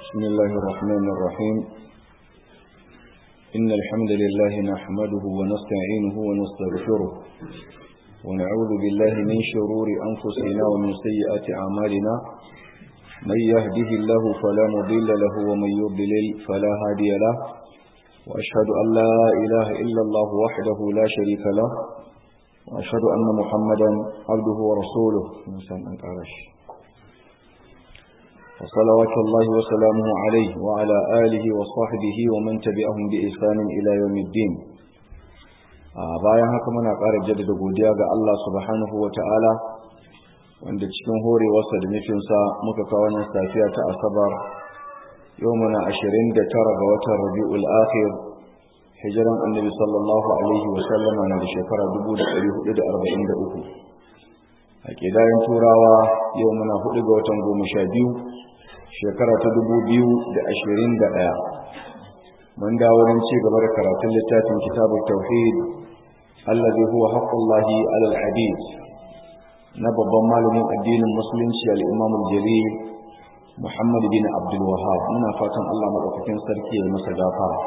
بسم الله الرحمن الرحيم إن الحمد لله نحمده ونستعينه ونستغفره ونعوذ بالله من شرور أنفسنا ومن سيئات أعمالنا من يهده الله فلا مضل له ومن يضلل فلا هادي له وأشهد أن لا إله إلا الله وحده لا شريك له وأشهد أن محمدا عبده ورسوله إنسان أنكارش وصلوات الله وسلامه عليه وعلى آله وصحبه ومن تبعهم بإحسان إلى يوم الدين bayan haka muna ƙara jaddada godiya ga Allah subhanahu wa ta'ala wanda cikin horewarsa da nufinsa muka kawo wannan safiya ta asabar yau muna ashirin da tara ga watan rabi'ul akhir hijiran annabi sallallahu alaihi wa sallama na da shekara dubu da ɗari hudu da arba'in da uku a ƙidayen turawa yau muna hudu ga watan goma sha biyu shekara ta dubu biyu da ashirin da ɗaya mun dawo don ci gaba da karatun littafin kitabun tauhid allazi huwa haqqullahi alal hadith na babban malamin addinin musulunci al-imam al-jalil muhammad bin abdul wahhab muna fatan Allah madaukakin sarki ya masa gafara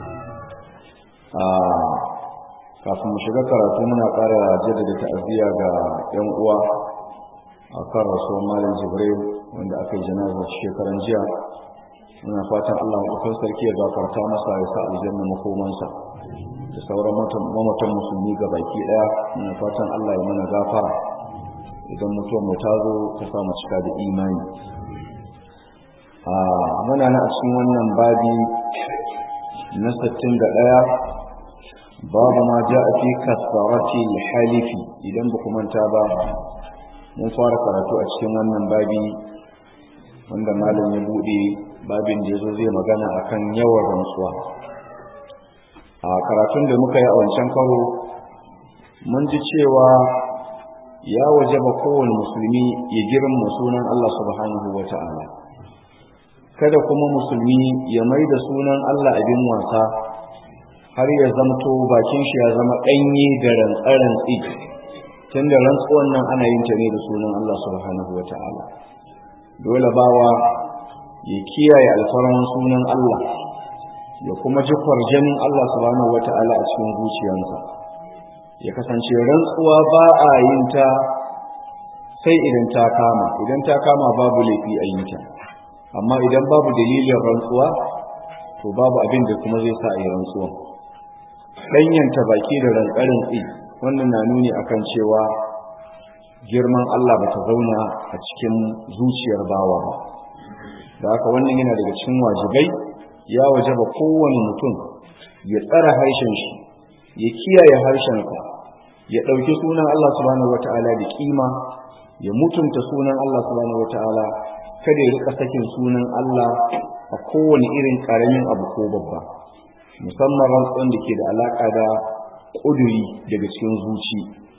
kafin mu shiga karatu muna ƙara jaddada ta'aziyya ga 'yan uwa a kan rasuwar malam jibril wanda aka yi janazar shekaran jiya muna fatan allah maɗaukan sarki ya gafarta masa ya sa aljanna makomansa da sauran mamatan musulmi ga baki ɗaya muna fatan allah ya mana gafara idan mutuwar mu ta zo ta sa mu cika da imani a muna na a cikin wannan babi na sittin da ɗaya babu ma ja a fi kasarati halifi idan ba manta ba mun fara karatu a cikin wannan babi wanda malam ya bude babin da yazo zai magana akan yawan rantsuwa a karatun da muka yi a wancan karo mun ji cewa ya wajaba kowane musulmi ya girma sunan Allah subhanahu wa ta'ala kada kuma musulmi ya mai da sunan Allah abin wasa har ya zamto bakin shi ya zama ɗanye da rantsarantsi tun da rantsuwan nan ana yin ta ne da sunan Allah subhanahu wa ta'ala dole bawa ya kiyaye alfarman sunan Allah ya kuma ji kwarjanin Allah subhanahu wa ta'ala a cikin zuciyarsa ya kasance rantsuwa ba a yin ta sai idan ta kama idan ta kama babu laifi a yin ta amma idan babu dalilin rantsuwa to babu abin da kuma zai sa a yi rantsuwa ɗanyanta baki da rantsarin tsi wannan na nuni akan cewa girman Allah ba ta zauna a cikin zuciyar bawa ba da haka wannan yana daga cikin wajibai ya wajaba kowane mutum ya tsara harshen shi ya kiyaye harshensa ya ɗauki sunan Allah subhanahu wata'ala da kima ya mutunta sunan Allah subhanahu wata'ala kada ya rika sakin sunan Allah a kowane irin ƙaramin abu ko babba musamman rantsuwan da ke da alaƙa da ƙuduri daga cikin zuci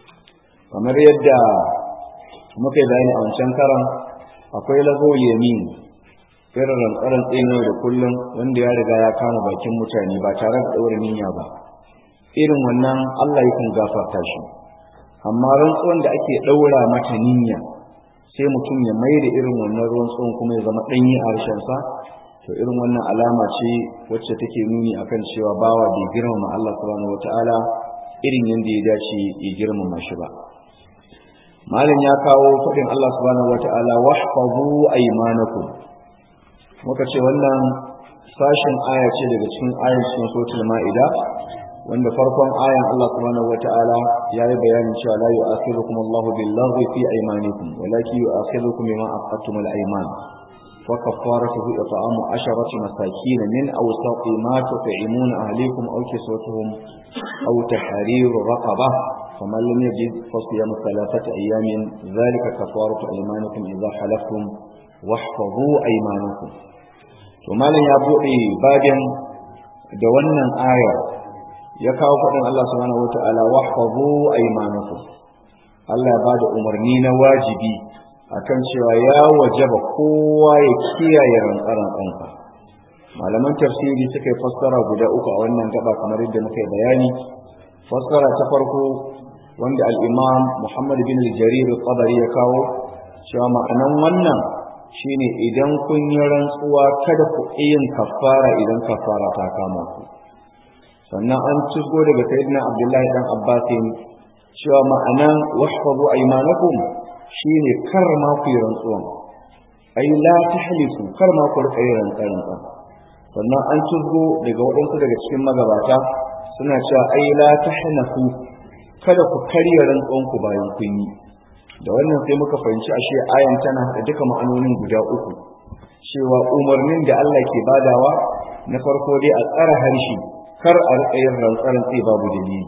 kamar yadda muka yi bayani a wancan karan akwai lago yamin irin rantsaran tsino da kullum wanda ya riga ya kama bakin mutane ba tare da ɗaura niyya ba irin wannan Allah yakan gafarta shi amma rantsuwan da ake ɗaura mata niyya sai mutum ya mai da irin wannan ruwan tsohon kuma ya zama ɗanyi a harshensa to irin wannan alama ce wacce take nuni akan cewa bawa bai girmama Allah subhanahu wataala irin yadda ya dace ya girmama shi ba malam ya kawo faɗin Allah subhanahu wataala wahfazu aymanakum muka ce wannan sashin aya ce daga cikin ayan cikin suratul ma'ida wanda farkon ayan Allah subhanahu wataala ya yi bayanin cewa la yu'akhirukum Allahu bil-laghwi fi aymanikum walakin yu'akhirukum bima aqadtum al-ayman وكفارته إطعام عشرة مساكين من أوسط ما تطعمون أهليكم أو كسوتهم أو تحرير رقبة فمن لم يجد فصيام ثلاثة أيام ذلك كفارة أيمانكم إذا حلفتم واحفظوا أيمانكم ثم لن يبوئي بابا دوانا آية يكاو فإن الله سبحانه وتعالى واحفظوا أيمانكم الله بعد أمرنين واجبي akan cewa ya wajaba kowa ya kiyaye rantsaran ɗanka malaman tafsiri suka yi fassara guda uku a wannan gaba kamar yadda muka yi bayani fassara ta farko wanda al-imam Muhammad bin al-Jarir al-Tabari ya kawo cewa ma'anan wannan shine idan kun yi rantsuwa kada ku yin kafara idan kafara ta kama ku sannan an cigo daga sayyidina abdullahi dan abbasin cewa ma'anan wahfazu aymanakum shine kar ma ku yi rantsuwan ai la tahlifu kar ma ku rika yin rantsuwa sannan an cigo daga waɗansu daga cikin magabata suna cewa ai la tahnafu kada ku karya rantsuwan ku bayan kun yi da wannan sai muka fahimci ashe ayan tana da duka ma'anonin guda uku cewa umarnin da Allah ke badawa na farko dai a tsara harshe kar a riƙa yin rantsaran sai babu dalili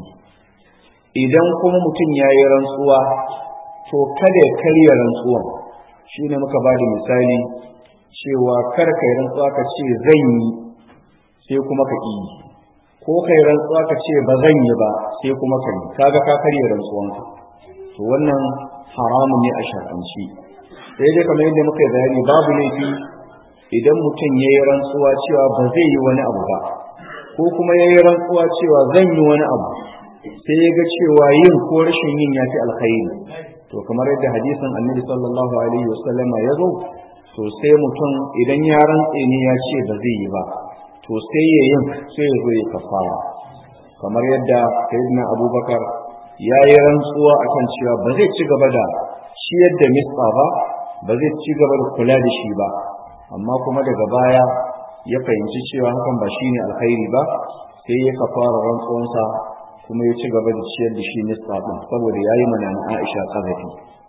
idan kuma mutum ya yi rantsuwa to kada ya karya rantsuwan shine muka ba da misali cewa kar ka yi rantsuwa ka ce zan yi sai kuma ka yi ko ka yi rantsuwa ka ce ba zan yi ba sai kuma ka yi kaga ka karya rantsuwanka to wannan haramun ne a shar'anci sai dai kamar yadda muka yi bayani babu laifi idan mutum ya yi rantsuwa cewa ba zai yi wani abu ba ko kuma ya yi rantsuwa cewa zan yi wani abu sai ya ga cewa yin ko rashin yin ya fi alkhairi to kamar yadda hadisin annabi sallallahu alaihi wasallam ya zo to sai mutum idan ya rantse ne ya ce ba zai yi ba to sai ya yin sai ya zo ya kafara kamar yadda sayyidina abubakar ya yi rantsuwa akan cewa ba zai ci gaba da ciyar da misba ba ba zai ci gaba da kula da shi ba amma kuma daga baya ya fahimci cewa hakan ba shine alkhairi ba sai ya kafara rantsuwansa kuma ya ci gaba da ciyar da shi misba din saboda ya yi mana Aisha kazafi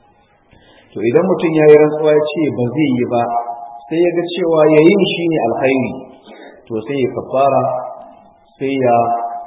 to idan mutum ya yi rantsuwa ya ce ba zai yi ba sai ya ga cewa yayin shine alkhairi to sai ya kafara sai ya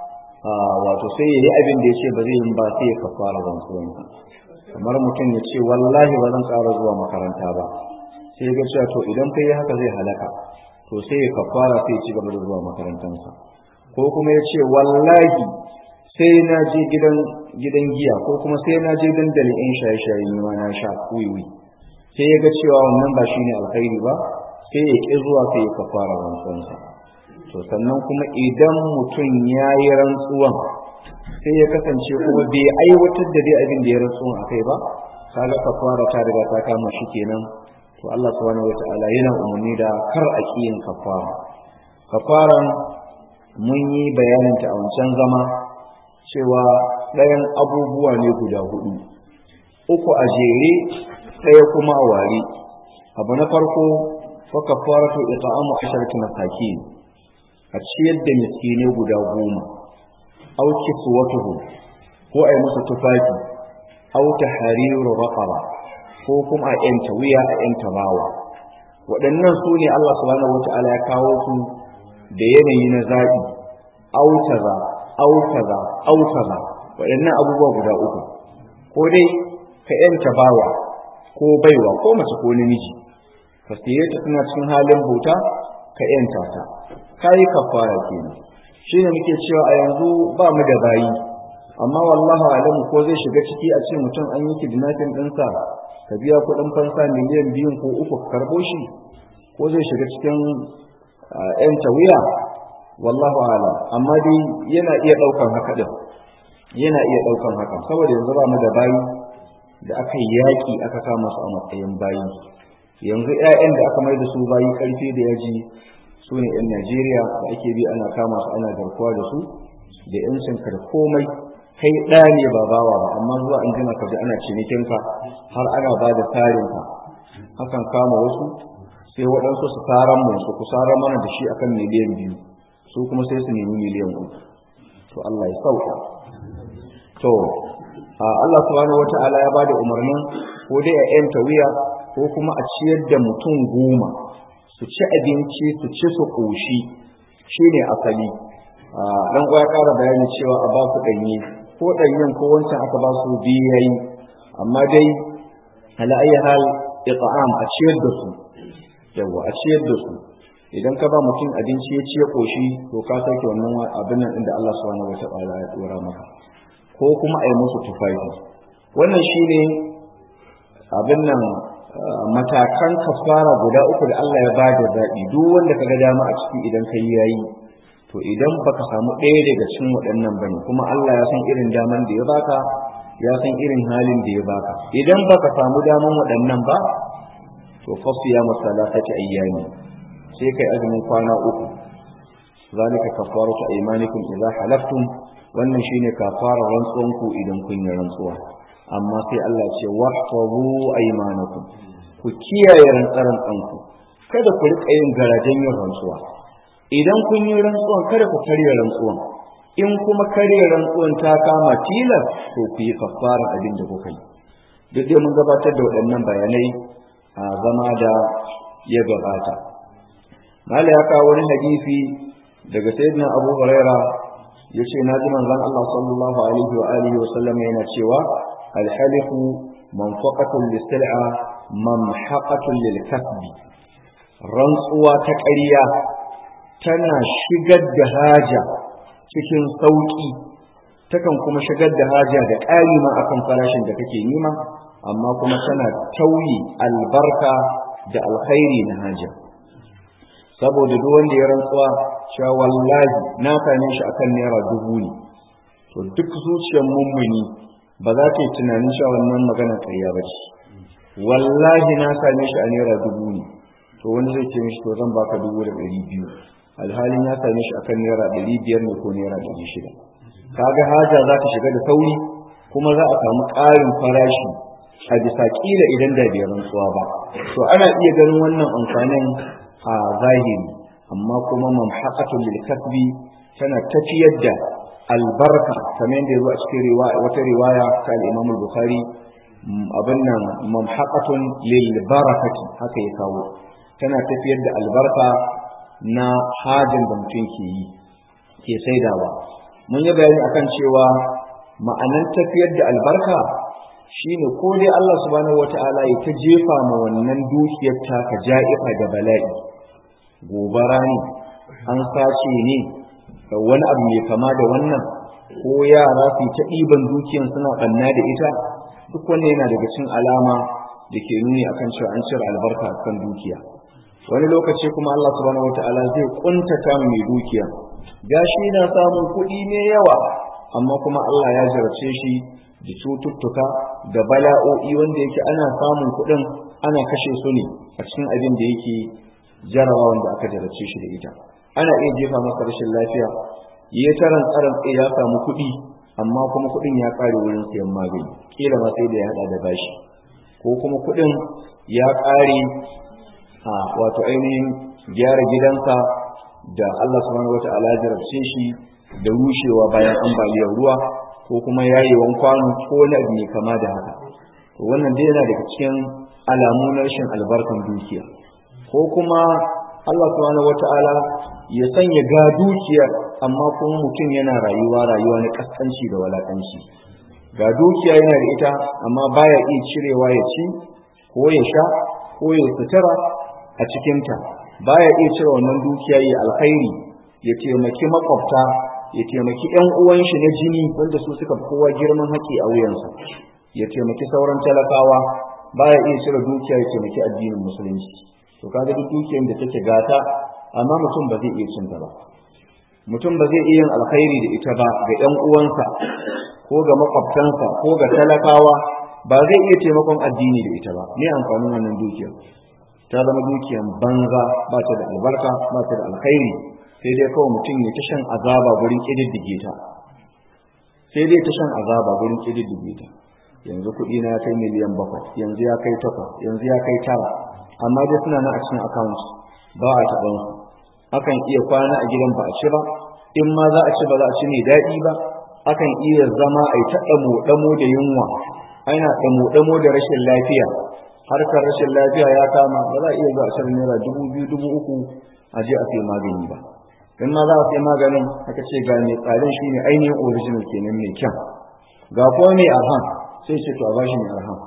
wato sai ya yi abin da ya ce ba zai yi ba sai ya kafara rantsuwansa kamar mutum ya ce wallahi ba zan ƙara zuwa makaranta ba sai ya ga cewa to idan kai haka zai halaka to sai ya kafara sai ya ci gaba da zuwa makarantansa ko kuma ya ce wallahi sai na je gidan gidan giya ko kuma sai na je dandalin yan shaye-shaye ne ma na sha wiwi sai ya ga cewa wannan ba shine alkhairi ba sai ya ƙi zuwa sai ya kafara rantsuwansa to sannan kuma idan mutum ya yi rantsuwan sai ya kasance kuma bai aiwatar da dai abin da ya rantsuwan a kai ba kaga kafara ta riga ta kama shi kenan to Allah subhanahu wata'ala yana umarni da kar a kiyin kafara kafaran mun yi bayanin ta a wancan zama cewa ɗayan abubuwa ne guda hudu uku a jere ɗaya kuma a ware abu na farko fa kafaratu ita'amu asharati masakin a ciyar da miskine guda goma au kiswatuhu ko ai musu tufafi au tahriru raqaba ko kuma a yanta wuya a yanta bawa waɗannan su ne Allah subhanahu wata'ala ya kawo su da yanayi na zaɓi au kaza au kaza au kaza waɗannan abubuwa guda uku ko dai ka yanta bawa ko baiwa ko mace ko namiji ka siye ta suna cikin halin bauta ka yanta ta kai kafara kenan shine muke cewa a yanzu ba mu da bayi amma wallahu alamu ko zai shiga ciki a ce mutum an yi kidnapping ɗinsa ka biya kuɗin fansa miliyan biyun ko uku ka karɓo shi ko zai shiga cikin yan tawiya wallahu alam amma dai yana iya ɗaukan haka ɗin yana iya ɗaukan haka saboda yanzu ba mu da bayi da aka yi yaƙi aka kama su a matsayin bayi yanzu 'ya'yan da aka mai da su bayi ƙarfi da yaji su ne 'yan Najeriya da ake bi ana kama su ana garkuwa da su da 'yancin ka da komai kai ɗa ne ba bawa ba amma zuwa an jima ka ji ana cinikinka har ana ba da tarinka hakan kama wasu sai waɗansu su taran mu su kusarar mana da shi akan miliyan biyu su kuma sai su nemi miliyan uku to Allah ya sauka to Allah subhanahu wata'ala ya bada umarnin ko dai a 'yanta wuya ko kuma a ciyar da mutum goma su ci abinci su ci su ƙoshi shi ne asali dan ya ƙara bayani cewa a ba su ɗanye ko ɗanyen ko wancan aka ba su biyu yayi amma dai ala ayi hal it'am a ciyar da su yawa a ciyar da su idan ka ba mutum abinci ya ci ya ƙoshi to ka sauke wannan abin nan inda Allah subhanahu wataala ya dora maka ko kuma a yi musu tufafi wannan shine abin nan matakan kafara guda uku da Allah ya bada zaɓi duk wanda ka ga dama a ciki idan ka yi yayi to idan baka samu ɗaya daga cikin waɗannan bane kuma Allah ya san irin daman da ya baka ya san irin halin da ya baka idan baka samu daman waɗannan ba to to fasiyamu salatati ayyami sai kai azumin kwana uku zalika kafaratu aymanikum idza halaftum wannan shine kafara rantsuwan ku idan kun yi rantsuwa amma sai Allah ce wahfazu aymanakum ku kiyaye rantsaran ku kada ku rika yin garajen yin rantsuwa idan kun yi rantsuwan kada ku karya rantsuwan in kuma karya rantsuwan ta kama tilas to ku yi kafara abin da kuka yi duk dai mun gabatar da waɗannan bayanai a zama da ya gabata mala ya kawo wani hadisi daga sayyidina abu huraira ya ce na ji manzon Allah sallallahu alaihi wa alihi wa sallam yana cewa alhalifu manfaqatun lisil'a mamhaqatun lilkasbi rantsuwa ta ƙarya tana shigar da haja cikin sauƙi takan kuma shigar da haja da ƙari ma akan farashin da kake nima amma kuma tana tauyi albarka da alkhairi na haja saboda duk wanda ya rantsuwa cewa wallahi na same shi akan naira dubu ne to duk zuciyar mummuni ba za ta yi tunanin cewa wannan magana ƙarya ba ce wallahi na same shi a naira dubu ne to wani zai ce mishi to zan baka dubu da ɗari biyu alhalin ya same shi akan naira ɗari biyar ne ko naira ɗari shida kaga haja za ta shiga da sauri kuma za a samu ƙarin farashi a bisa ƙila idan da bai rantsuwa ba to ana iya ganin wannan amfanin a zahiri amma kuma mamhaqatul lil kasbi tana tafiyar da albarka kamar yadda yazo a cikin wata riwaya ta al-Imam al-Bukhari abin nan mamhaqatun lil barakati haka ya kawo tana tafiyar da albarka na hajin da mutum ke yi ke saidawa mun yi bayani akan cewa ma'anan tafiyar da albarka shine ko dai Allah subhanahu wata'ala ya ta jefa ma wannan dukiyar taka ja'ifa da bala'i gobara ne an sace ne wani abu mai kama da wannan ko yara su ta ɗiban dukiyar suna ɓanna da ita duk wannan yana daga cikin alama da ke nuni akan cewa an cire albarka kan dukiya wani lokaci kuma Allah subhanahu wata'ala zai kuntata mai dukiya gashi na samun kuɗi ne yawa amma kuma Allah ya jarabce shi da cututtuka da bala'o'i wanda yake ana samun kuɗin ana kashe su ne a cikin abin da yake jarawa wanda aka jarabce shi da ita ana iya jefa masa rashin lafiya ya taran tsaron ya samu kuɗi amma kuma kuɗin ya ƙare wurin sayan magani kila ma sai da ya haɗa da bashi ko kuma kuɗin ya ƙare a wato ainihin gyara gidansa da Allah subhanahu wata'ala ya jarabce shi da rushewa bayan ambaliyar ruwa ko kuma yayewan kwano ko wani abu mai kama da haka to wannan dai yana daga cikin alamu na rashin albarkan dukiya ko kuma Allah subhanahu wata'ala ya sanya ga dukiya amma kuma mutum yana rayuwa rayuwa na kaskanci da walakanci ga dukiya yana da ita amma baya iya cirewa ya ci ko ya sha ko ya sutura a cikinta baya iya cire wannan dukiya ya alkhairi ya taimaki makwabta ya taimaki ƴan uwan shi na jini wanda su suka kowa girman haƙi a wuyansa ya taimaki sauran talakawa baya iya cire dukiya ya taimaki addinin musulunci to kaga duk dukiyar da take gata amma mutum ba zai iya cinta ba mutum ba zai iya yin alkhairi da ita ba ga ƴan uwansa ko ga makwabtansa ko ga talakawa ba zai iya taimakon addini da ita ba me amfanin wannan dukiyar ta zama dukiyar banza ba ta da albarka ba ta da alkhairi sai dai kawai mutum ya ta shan azaba gurin ƙididdige ta sai dai ta shan azaba gurin ƙididdige ta yanzu kuɗi na ya kai miliyan bakwai yanzu ya kai takwas yanzu ya kai tara amma dai suna nan a cikin account ba a taɓa su akan iya kwana a gidan ba a ci ba in ma za a ci ba za a ci mai daɗi ba akan iya zama a yi ta ɗamo da yunwa ana ɗamo da rashin lafiya harkar rashin lafiya ya kama ba za a iya zuwa a shirin naira dubu biyu dubu uku a je a sai magani ba in ma za a sai maganin aka ce ga mai tsarin shi ne ainihin original kenan mai kyan ga kuma mai arhan sai ce to a bashi mai arhan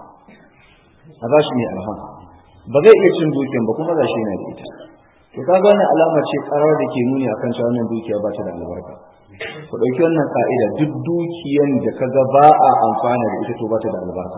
a bashi mai arhan ba zai iya cin dukiyan ba kuma za shi yana da ita to kaga wannan alama ce karar da ke nuni akan cewa wannan dukiya ba ta da albarka ku ɗauki wannan ka'ida duk dukiyan da kaga ba a amfana da ita to ba ta da albarka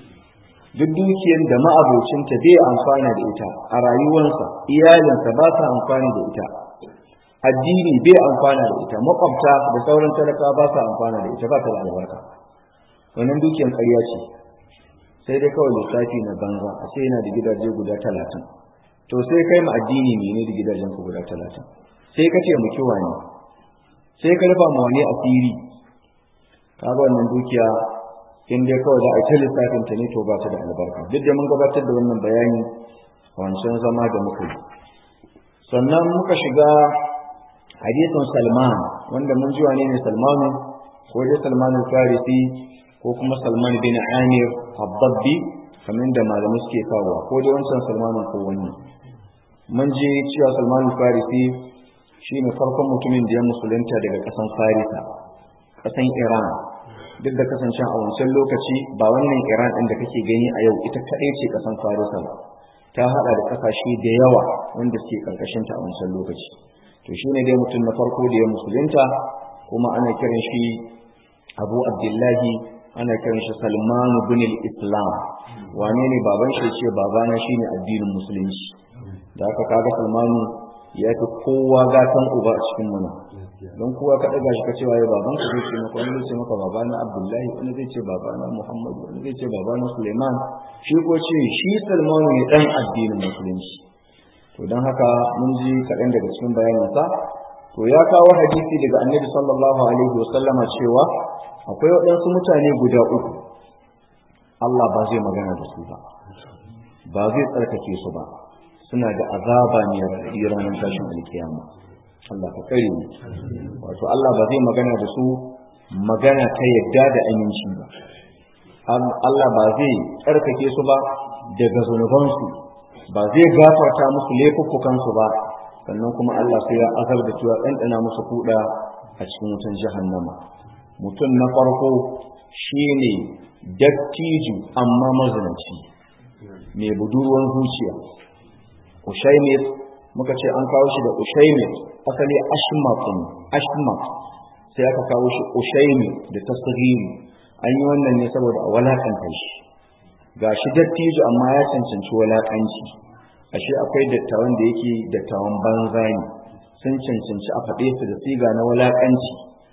duk dukiyar da ma'abocinta bai amfana da ita a rayuwarsa iyalinsa ba sa amfani da ita addini bai amfana da ita makwabta da sauran talaka ba sa amfana da ita ba ta da albarka wannan dukiyar ƙarya ce sai dai kawai lissafi na banza a ce yana da gidaje guda talatin to sai kai ma addini ne da gidajen ku guda talatin sai ka ce mu kiwa ne sai ka rufa ma wani asiri kaga wannan dukiya in dai kawai za a ta lissafin ta ne to ba ta da albarka duk da mun gabatar da wannan bayani wancan zama da muka yi sannan muka shiga hadisin salman wanda mun ji wane ne salmanu ko dai salman farisi ko kuma salman bin amir habbabbi kamar da malamai suke kawo ko dai wancan salmanin ko wani mun ji cewa salman farisi shine farkon mutumin da ya musulunta daga kasan farisa kasan iran duk da kasance a wancan lokaci ba wannan iran ɗin da kake gani a yau ita kaɗai ce kasan farisa ba ta haɗa da ƙasashe da yawa wanda suke ƙarƙashin ta a wancan lokaci to shine dai mutum na farko da ya musulunta kuma ana kiran shi abu abdullahi ana kiran shi salman bin islam wane ne baban shi ce babana shine addinin musulunci da aka kaga salmanu ya fi kowa gatan uba a cikin mana don kowa ka ɗaga shi ka cewa ya baban ka zai ce maka wani zai ce maka babana abdullahi wani zai ce babana muhammadu wani zai ce babana suleiman shi ko ce shi salmanu ne ɗan addinin musulunci to don haka mun ji kaɗan daga cikin bayaninsa to ya kawo hadisi daga annabi sallallahu alaihi wasallama cewa akwai waɗansu mutane guda uku Allah ba zai magana da su ba ba zai tsarkake su ba suna da azaba ne raɗaɗi ranar tashin alkiyama Allah ka kare mu wato Allah ba zai magana da su magana ta yadda da aminci ba Allah ba zai tsarkake su ba daga zunubansu ba zai gafarta musu laifuffukansu ba sannan kuma Allah sai ya azar da cewa ɗanɗana musu kuɗa a cikin wutan jahannama mutum na farko shine dattiju amma mazinaci mai budurwan zuciya ushaimit muka ce an kawo shi da ushaimit asali ashmatun ashmat sai aka kawo shi ushaimit da tasghiri an yi wannan ne saboda a walakanta shi ga shi dattijo amma ya cancanci walakanci ashe akwai dattawan da yake dattawan banza ne sun cancanci a faɗe su da siga na walakanci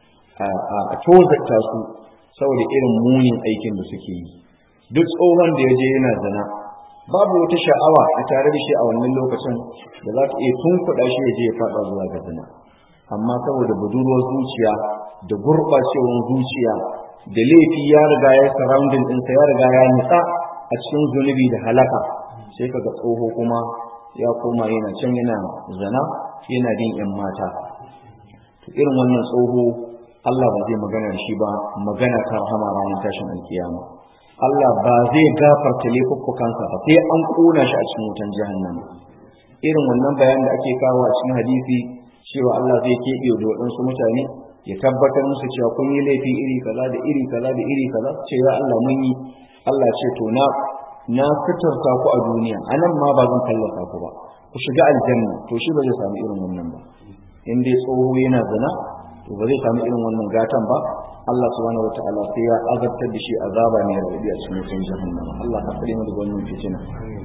a tozarta su saboda irin munin aikin da suke yi duk tsohon da ya je yana zina babu wata sha'awa a tare da shi a wannan lokacin da za ta iya tunkuɗa shi ya je ya faɗa zuwa ga zina amma saboda budurwar zuciya da gurɓacewar zuciya da laifi ya riga ya surrounding ɗinsa ya riga ya nitsa a cikin zunubi da halaka sai kaga tsoho kuma ya koma yana can yana zina yana bin yan mata to irin wannan tsoho Allah ba zai magana da shi ba magana ta rahama ranar tashin alkiyama Allah ba zai gafarta laifuffukansa ba sai an kona shi a cikin wutan jahannama irin wannan bayan da ake kawo a cikin hadisi cewa Allah zai keɓe da waɗansu mutane ya tabbatar musu cewa kun yi laifi iri kaza da iri kaza da iri kaza ce ya Allah mun yi Allah ce to na na fitarta ku a duniya anan ma ba zan tallata ku ba ku shiga aljanna to shi ba zai samu irin wannan ba in dai tsoho yana zina to ba zai samu irin wannan gatan ba Allah subhanahu wataala sai ya azabtar da shi azaba mai raɗaɗi a cikin wutan jahannama Allah ka tsare mu daga wannan fitina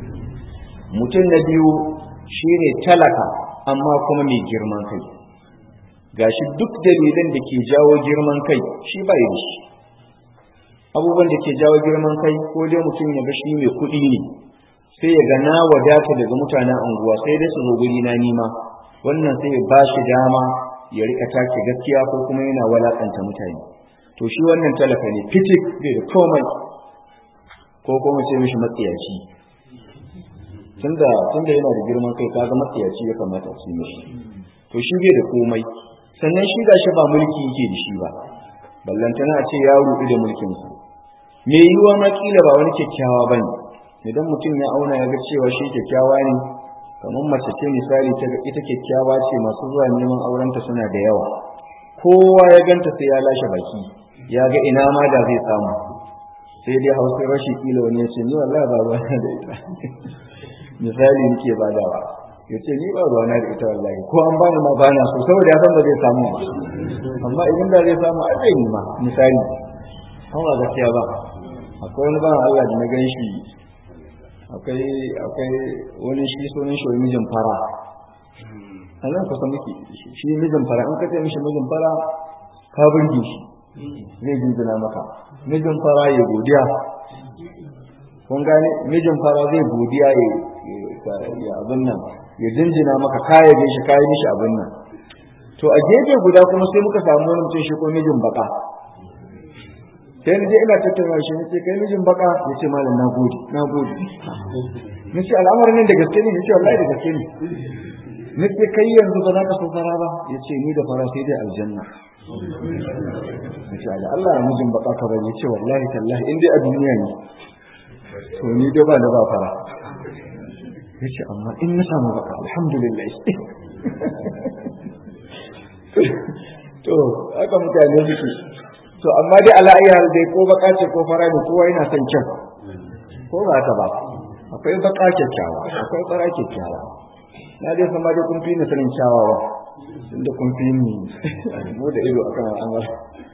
mutum na biyu shine talaka amma kuma mai girman kai gashi duk dalilan da ke jawo girman kai shi bai da shi abubuwan da ke jawo girman kai ko dai mutum ya ga shi mai kuɗi ne sai ya ga na wadata daga mutanen anguwa sai dai su zo guri na nima wannan sai ya bashi dama ya rika take gaskiya ko kuma yana walakanta mutane to shi wannan talaka ne fitik bai da komai ko kuma ce mishi matsiyaci tunda tunda yana da girman kai kaga matsiyaci ya kamata a ci mishi to shi bai da komai sannan shi ga shi ba mulki yake da shi ba ballantana a ce ya ruɗu da mulkin sa me yiwa ma kila ba wani kyakkyawa bane idan mutum ya auna ya ga cewa shi kyakkyawa ne kamar mace ce misali ta ita kyakkyawa ce masu zuwa neman aurenta suna da yawa kowa ya ganta sai ya lashe baki ya ga ina ma da zai samu sai dai hausa rashi kila wani ya ce ni wallahi ba ruwa da ita misali nake badawa ya ce ni ba ruwa na da ita wallahi ko an bani ma bana so saboda ya san ba zai samu amma idan da zai samu a zai ma misali an ba gaskiya ba akwai wani ban Allah da na gan shi akwai akwai wani shi sunan shi mijin fara a nan kusa muke shi mijin fara in ka ce mishi mijin fara ka burge shi zai jinjina maka mijin fara ya godiya kun gane mijin fara zai godiya ya abin nan ya jinjina maka kaya da shi kayan mishi abin nan to a gefe guda kuma sai muka samu wani mutum shi ko mijin baka sai ni je ina tattauna shi ne kai mijin baka ya ce malam na gode na gode ni ce al'amarin nan da gaske ne ni ce wallahi da gaske ne ni ce kai yanzu ba za ka so fara ba ya ce ni da fara sai dai aljanna ni ce Allah ya mijin baka ka bari ya ce wallahi tallahi in dai a duniya ne to ni dai ba da ba fara ya ce amma in na samu baka alhamdulillah to haka mutane suke to amma dai ala ayyar dai ko baka ce ko fara ne kowa yana son kyan ko ba ta ba akwai baka kyakkyawa akwai fara kyakkyawa na dai san ma dai kun fi ni sanin kyawawa inda kun fi ni mu da ido akan al'amar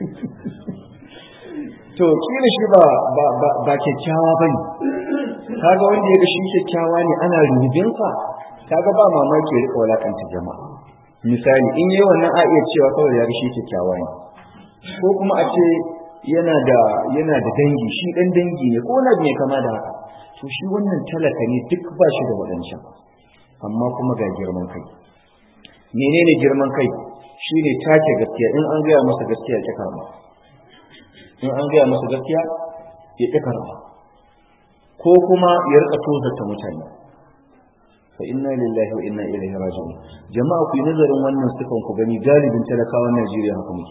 to kila shi ba ba ba kyakkyawa bane kaga wanda ya ga shi kyakkyawa ne ana rubinsa kaga ba mamaki ya rika walakanta jama'a misali in yi wannan a iya cewa kawai ya ga shi kyakkyawa ne ko kuma a ce yana da yana da dangi shi dan dangi ne ko na mai kama da haka to shi wannan talaka ne duk ba shi da wadancan amma kuma ga girman kai menene girman kai shine take gaskiya in an gaya masa gaskiya ya karba in an gaya masa gaskiya ya ƙi karba ko kuma ya rika tozarta mutane fa inna lillahi wa inna ilaihi raji'un jama'a ku yi nazarin wannan sifan ku gani galibin talakawan Najeriya haka muke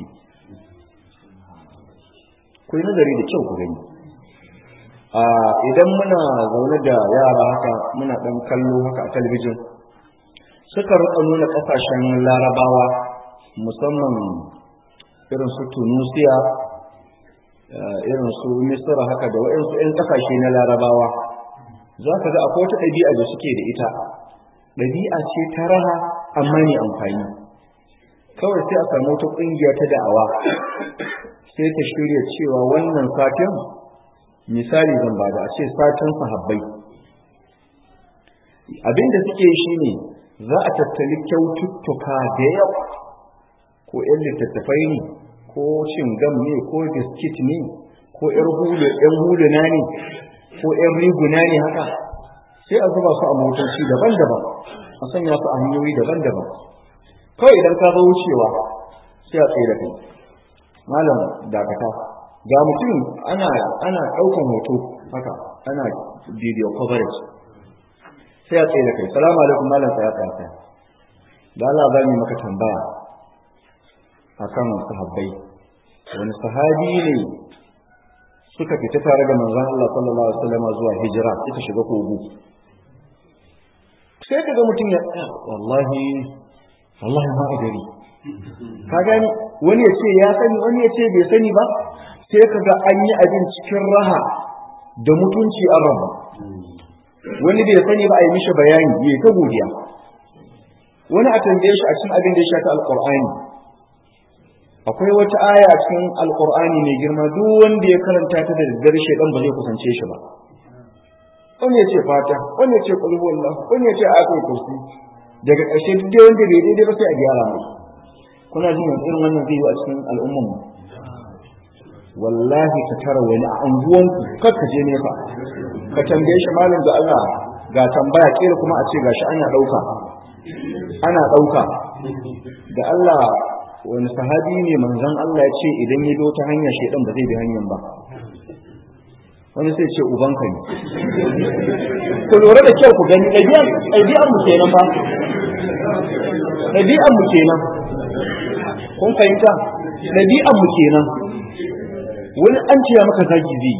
ku yi nazari da kyau ku gani a idan muna zaune da yara haka muna dan kallo haka a talabijin suka rika nuna kasashen larabawa musamman irin su tunusiya irin su misira haka da waɗansu 'yan kasashe na larabawa za ka ga akwai wata ɗabi'a da suke da ita ɗabi'a ce ta raha amma ne amfani kawai sai a samu wata ƙungiya ta da'awa sai ta shirya cewa wannan satin misali zan ba da a ce satin sahabbai abin da suke shi ne za a tattali kyaututtuka da yawa ko 'yan littattafai ne ko shingam ne ko biskit ne ko 'yan huluna ne ko 'yan riguna ne haka sai a zuba su a motoci daban-daban a sanya su a hanyoyi daban-daban kawai idan ka zo wucewa sai a tsaye da kai malam dakata ga mutum ana ana ɗaukan hoto haka ana video coverage sai a tsaye da kai salamu alaikum malam tsaya tsaya tsaya da Allah za mu maka tambaya akan sahabbai wani sahabi ne suka fita tare da manzon Allah sallallahu alaihi wasallam zuwa hijira suka shiga kogo sai kaga mutum ya wallahi wallahi ma gari ka gani wani ya ce ya sani wani ya ce bai sani ba sai kaga an yi abin cikin raha da mutunci an rabu wani bai sani ba a yi mishi bayani ya ta godiya wani a tambaye shi a cikin abin da ya shafi alqur'ani akwai wata aya cikin alqur'ani mai girma duk wanda ya karanta ta da daddare shedan ba zai kusance shi ba wani ya ce fata wani ya ce kulhu wallah wani ya ce ayatul kursi daga ƙarshe duk dai wanda bai daidai ba sai a gyara mai kuna jin yanzu irin wannan zai yi a cikin al'umman mu wallahi ka tara wani a anguwanku kar ka je nesa ka tambaye shi malam da Allah ga tambaya kila kuma a ce gashi ana ɗauka ana ɗauka da Allah wani sahabi ne manzon Allah ya ce idan ya bi wata hanya shedan ba zai bi hanyar ba wani sai ce ubanka ne ku lura da kyau ku gani ɗabi'an mu kenan ba ɗabi'an mu kenan kun fahimta ɗabi'an mu kenan wani an ce maka zagi zai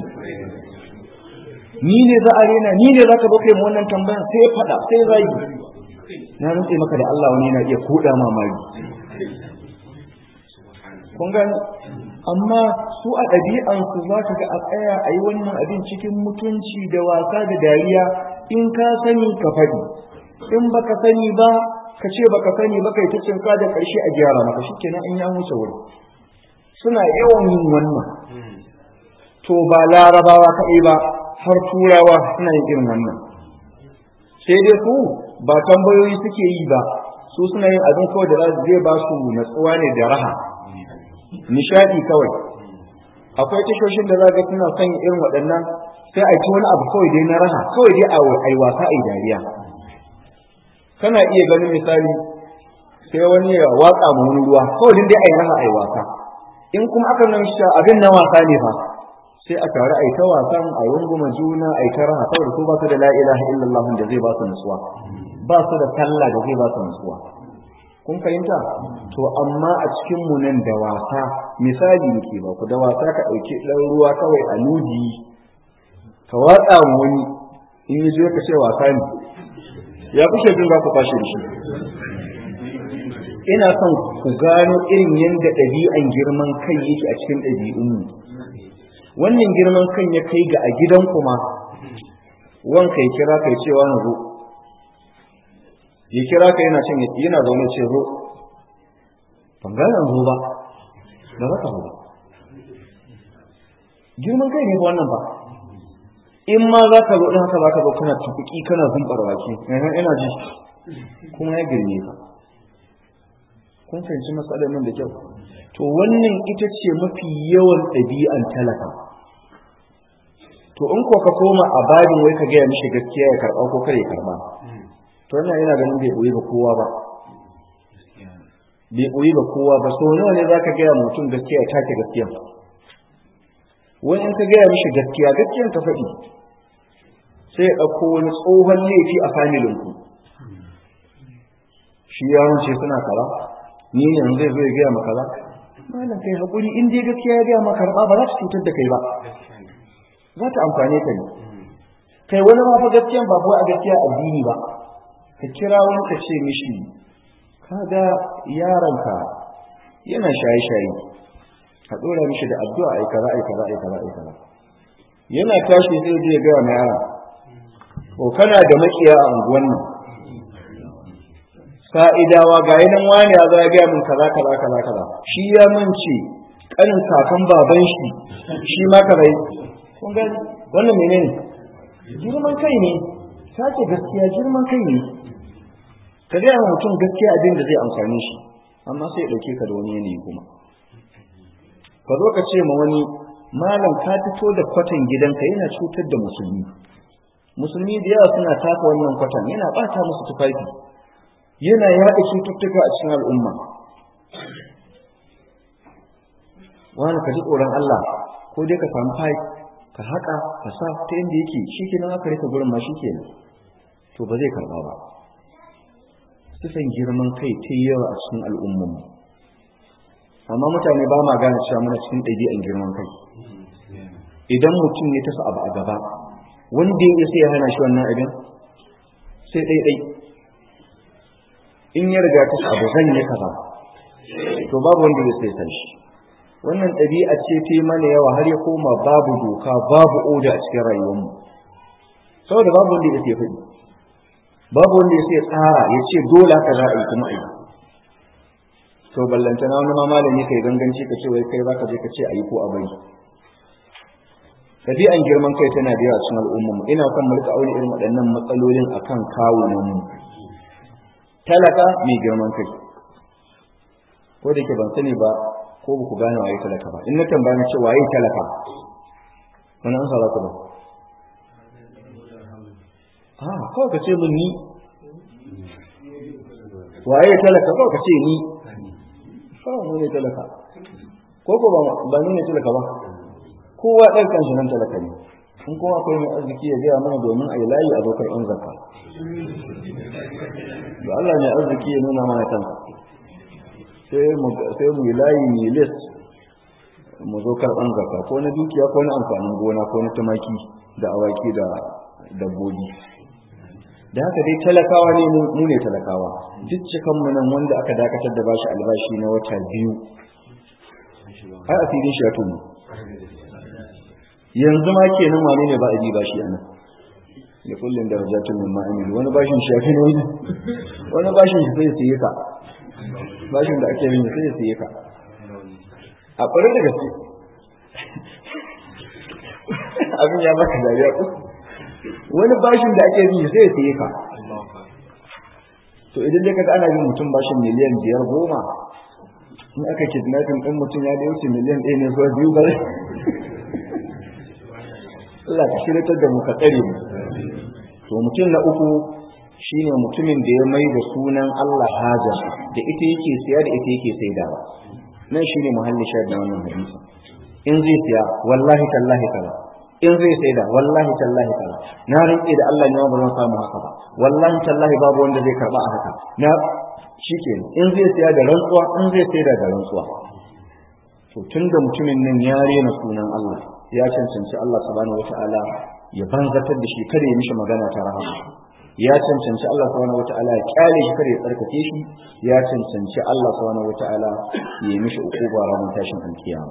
ni ne za a rena ni ne za ka zo kai mu wannan tambaya sai ya faɗa sai zagi na rantse maka da Allah wani yana iya koda mamaki kun gani amma su a ɗabi'ansu za ka ga a tsaya a yi wannan abin cikin mutunci da wasa da dariya in ka sani ka faɗi in baka sani ba ka ce baka sani ba kai ta cinka da ƙarshe a gyara maka shikenan in ya wuce wuri suna yawan yin wannan to ba larabawa kaɗai ba har turawa suna yin irin wannan sai dai su ba tambayoyi suke yi ba su suna yin abin kawai da zai ba su natsuwa ne da raha nishadi kawai akwai tashoshin da za ga suna son irin waɗannan sai a ci wani abu kawai dai na raha kawai dai a ai wasa ai dariya kana iya ganin misali sai wani ya watsa mu wani ruwa kawai dai ai raha ai wasa in kuma aka nan shi abin na wasa ne fa sai a tare ai ta wasan a runguma juna ai ta raha saboda su ba su da la ilaha illallah da zai ba su nutsuwa ba su da sallah da zai ba su nutsuwa kun fahimta to amma a cikin mu nan da wasa misali nake ba ku da wasa ka dauki dan ruwa kawai a ludi ka watsa wani in yi ka ce wasa ne ya kushe jin za ku fashe da shi ina son ku gano irin yadda ɗabi'an girman kai yake a cikin ɗabi'unmu wannan girman kan ya kai ga a gidan kuma wanka ya kira kai cewa na zo ya kira ka yana cin yana zaune ce zo ban gane zo ba ba za ka zo ba girman kai ne ba wannan ba in ma za ka zo ɗin haka za ka zo kana tukuki kana zumbar wake ina ji kuma ya girme ka kun fahimci matsalar nan da kyau to wannan ita ce mafi yawan ɗabi'an talaka to in ko ka koma a babin wai ka gaya mishi gaskiya ya karɓa ko kare karɓa to wannan yana ganin bai ɓoyi ga kowa ba bai ɓoyi ga kowa ba so nawa ne za ka gaya mutum gaskiya ya take gaskiya wani in ka gaya mishi gaskiya gaskiyan ka faɗi sai ya ɗauko wani tsohon laifi a familinku shi yaron ce suna kaza ni ne yanzu zai zo ya gaya maka ba malam kai hakuri in dai gaskiya ya gaya maka ba ba za ta cutar da kai ba za ta amfane ka ne kai wani ma fa gaskiyan ba a gaskiya addini ba ka kira wani ka ce mishi kaga yaronka yana shaye-shaye ka dora mishi da addu'a ai kaza ai kaza ai kaza ai kaza yana tashi sai zai gaya ma yaron ko kana da makiya a unguwan nan fa'idawa ga yanan wani ya za gaya min kaza kaza kaza kaza shi ya mance kanin kakan baban shi shi ma kaza kun ga wannan menene girman kai ne sake gaskiya girman kai ne ka gaya wa mutum gaskiya abin da zai amfani shi amma sai ya dauke ka da wani yanayi kuma ka zo ka ce ma wani malam ka fito da kwatan gidanka yana cutar da musulmi musulmi da yawa suna taka wannan kwatan yana bata musu tufafi yana yaɗa cututtuka a cikin al'umma wani ka ji tsoron Allah ko dai ka samu pipe ka haƙa ka sa ta inda yake shi ke nan aka rika gurin ma shi ke to ba zai karɓa ba sifan girman kai ta yawa a cikin al'ummanmu amma mutane ba ma gane cewa muna cikin ɗabi'an girman kai idan mutum ya tafi abu a gaba wanda ya sai ya hana shi wannan abin sai ɗaiɗai in ya riga ta abu zan yi kaza to babu wanda ya sai san shi wannan ɗabi'a ce ta yi mana yawa har ya koma babu doka babu oda a cikin rayuwarmu saboda babu wanda ya sai faɗi babu wanda ya sai tsara ya ce dole haka za a yi kuma a yi to ballantana wani ma malami kai ganganci ka ce wai kai zaka je ka ce a yi ko a bari ɗabi'an girman kai tana da yawa cikin al'ummarmu ina kan mu rika aure irin waɗannan matsalolin akan kawunanmu talaka mai girman kai ko da ke ban sani ba ko ba ku gane waye talaka ba in na tambaya ce waye talaka wani an sa ku ba a kawai ka ce min ni waye talaka kawai ka ce ni kawai mu ne talaka ko ko ba ba ni ne talaka ba kowa ɗan kan shi nan talaka ne in kowa akwai mai arziki ya gaya mana domin a yi layi a dokar yan zakka da Allah ne arziki ya nuna mana kansa sai mu yi layi mu yi list mu zo karɓan zakka ko na dukiya ko na amfanin gona ko na tumaki da awaki da dabbobi da haka dai talakawa ne mu ne talakawa duk cikan mu nan wanda aka dakatar da bashi albashi na wata biyu ai asirin shi ya tunu yanzu ma kenan wane ne ba a ji bashi anan da kullum da rajatun min ma'amil wani bashin shi ya fi wani wani bashin shi sai siye ka bashin da ake yin sai siye ka a ƙwarar da gaske abin ya maka dariya ku wani bashin da ake yin sai siye ka to idan dai kaga ana yin mutum bashin miliyan biyar goma in aka kidnapping ɗin mutum ya da wuce miliyan ɗaya ne zuwa biyu ba Allah ka shiratar da mu ka tsare mu to mutum na uku shine mutumin da ya mai da sunan Allah haja da ita yake siya da ita yake saidawa nan shine muhalli shahid na wannan hadisi in zai siya wallahi tallahi kaza in zai saida wallahi tallahi kaza na rinke da Allah ne ba zan samu haka ba wallahi tallahi babu wanda zai karba a haka na shikenan in zai siya da rantsuwa in zai saida da rantsuwa to tunda mutumin nan ya rena sunan Allah ya cancanci Allah subhanahu wataala ya banzatar da shi kada ya mishi magana ta rahama ya cancanci Allah subhanahu wataala ya kyale shi kada ya tsarkake shi ya cancanci Allah subhanahu wataala ya yi mishi ukuba ranar tashin alkiyama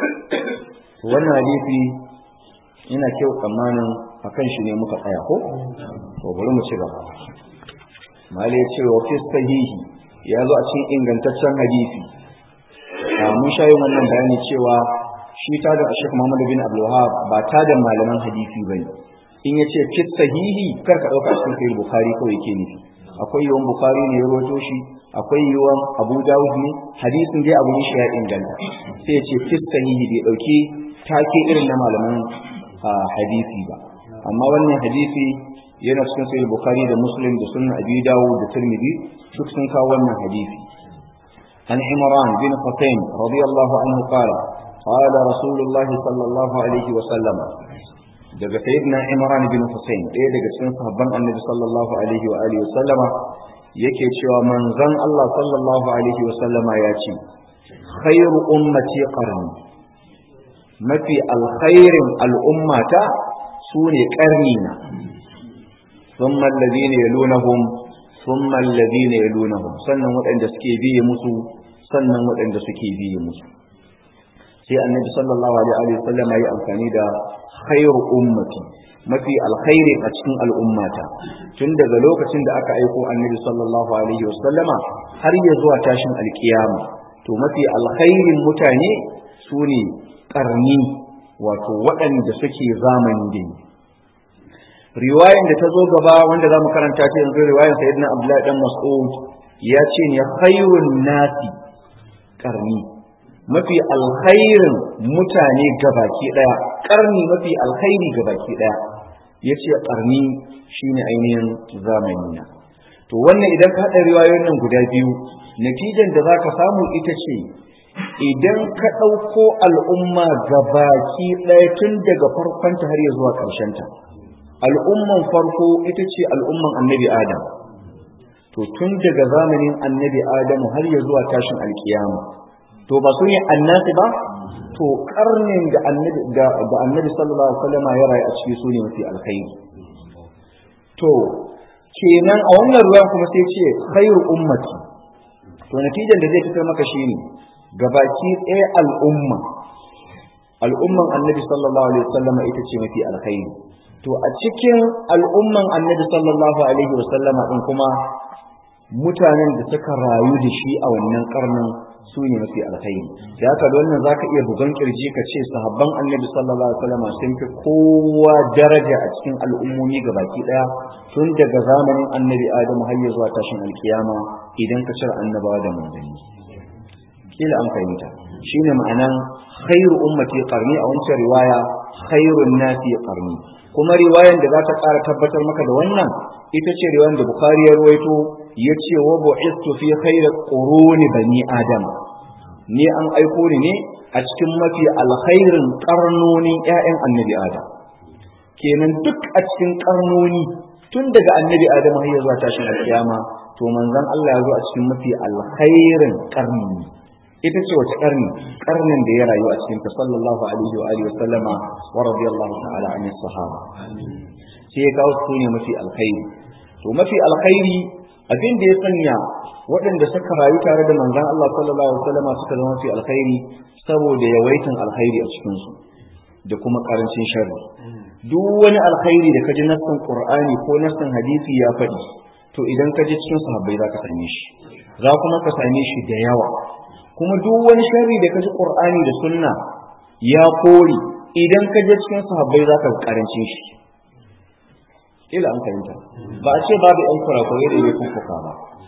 wannan hadisi ina kyau tsammanin akan shi ne muka tsaya ko to bari mu ci gaba mali ya ce wa fi sahihi ya zo a cikin ingantaccen hadisi mun sha yin wannan bayani cewa shi ta da Sheikh Muhammad bin Abdul Wahhab ba ta da malaman hadisi bane in yace fi sahihi kar ka dauka cikin sahih Bukhari kawai yake nufi akwai yawan Bukhari ne ya rawaito shi akwai yawan Abu Dawud ne hadisin dai abu shi ya inganta sai ya ce fi sahihi bai dauki take irin na malaman hadisi ba amma wannan hadisi yana cikin sahih Bukhari da Muslim da Sunan Abi Dawud da Tirmidhi duk sun kawo wannan hadisi عن عمران بن حسين رضي الله عنه قال قال رسول الله صلى الله عليه وسلم daga sayyidina Imran bin Hussein ɗaya daga cikin sahabban Annabi sallallahu alaihi wa alihi wasallama yake cewa manzon Allah sallallahu alaihi wasallama ya ce khairu ummati qarni mafi alkhairin al'ummata sune qarni na thumma alladhina yalunahum thumma alladhina yalunahum sannan waɗanda suke biye musu sannan waɗanda suke biye musu sai annabi sallallahu alaihi wa sallam ya amfani da khairu ummati mafi alkhairi a cikin al'ummata tun daga lokacin da aka aiko annabi sallallahu alaihi wa sallama har ya zuwa tashin alkiyama to mafi alkhairin mutane su ne karni wato waɗanda suke zamani da riwayan da ta zo gaba wanda za mu karanta ta yanzu riwayan sayyidina abdullahi dan mas'ud ya ce ne khairun nasi karni mafi alkhairin mutane gabaki daya karni mafi alkhairi gabaki daya yace karni shine ainihin zamani na to wannan idan ka hada riwayoyin nan guda biyu natijan da zaka samu ita ce idan ka ɗauko al'umma gabaki ɗaya tun daga farkonta har ya zuwa ta, al'umman farko ita ce al'umman annabi adam to tun daga zamanin annabi adamu har ya zuwa tashin alkiyama to ba su ne annasi ba to karnin da annabi da annabi sallallahu alaihi wasallam ya rayu a ciki su ne mafi alkhairi to kenan a wannan ruwan kuma sai ce khairu ummati to natijan da zai fitar maka shine gabaki ɗaya al'umma al'umman annabi sallallahu alaihi wasallam ita ce mafi alkhairi to a cikin al'umman annabi sallallahu alaihi wasallama din kuma mutanen da suka rayu da shi a wannan karnin su ne mafi alkhairi da haka da wannan zaka iya bugan kirji ka ce sahabban annabi sallallahu alaihi wasallam sun fi kowa daraja a cikin al'ummomi gabaki daya tun daga zamanin annabi adamu har ya zuwa tashin alkiyama idan ka cire annabawa da manzanni kila an fahimta shine ma'anan khairu ummati qarni a wancan riwaya khairun nasi qarni kuma riwayan da za ta ƙara tabbatar maka da wannan ita ce riwayan da bukhari ya ruwaito ya ce wa bu'istu fi khairi quruni bani adam ni an aiko ni ne a cikin mafi alkhairin karnonin ƴaƴan annabi adam kenan duk a cikin karnoni tun daga annabi adam har ya zuwa tashin alkiyama to manzon Allah ya zo a cikin mafi alkhairin karni ita ce wace karni karnin da ya rayu a cikin ta sallallahu alaihi wa alihi wa sallama wa radiyallahu ta'ala an sahaba sai ya kawo su ne mafi alkhairi to mafi alkhairi abin da ya sanya waɗanda suka rayu tare da manzon Allah sallallahu alaihi wa sallama suka zama mafi alkhairi saboda yawaitan alkhairi a cikin su da kuma karancin sharri duk wani alkhairi da kaji nassin qur'ani ko nassin hadisi ya faɗi to idan ka je cikin sahabbai za ka same shi za kuma ka same shi da yawa kuma duk wani sharri da kaji Qur'ani da Sunna ya kori idan ka je cikin sahabbai zaka karance shi ila an fahimta ba a ce babu ɗan kurakurai da ya kuka ba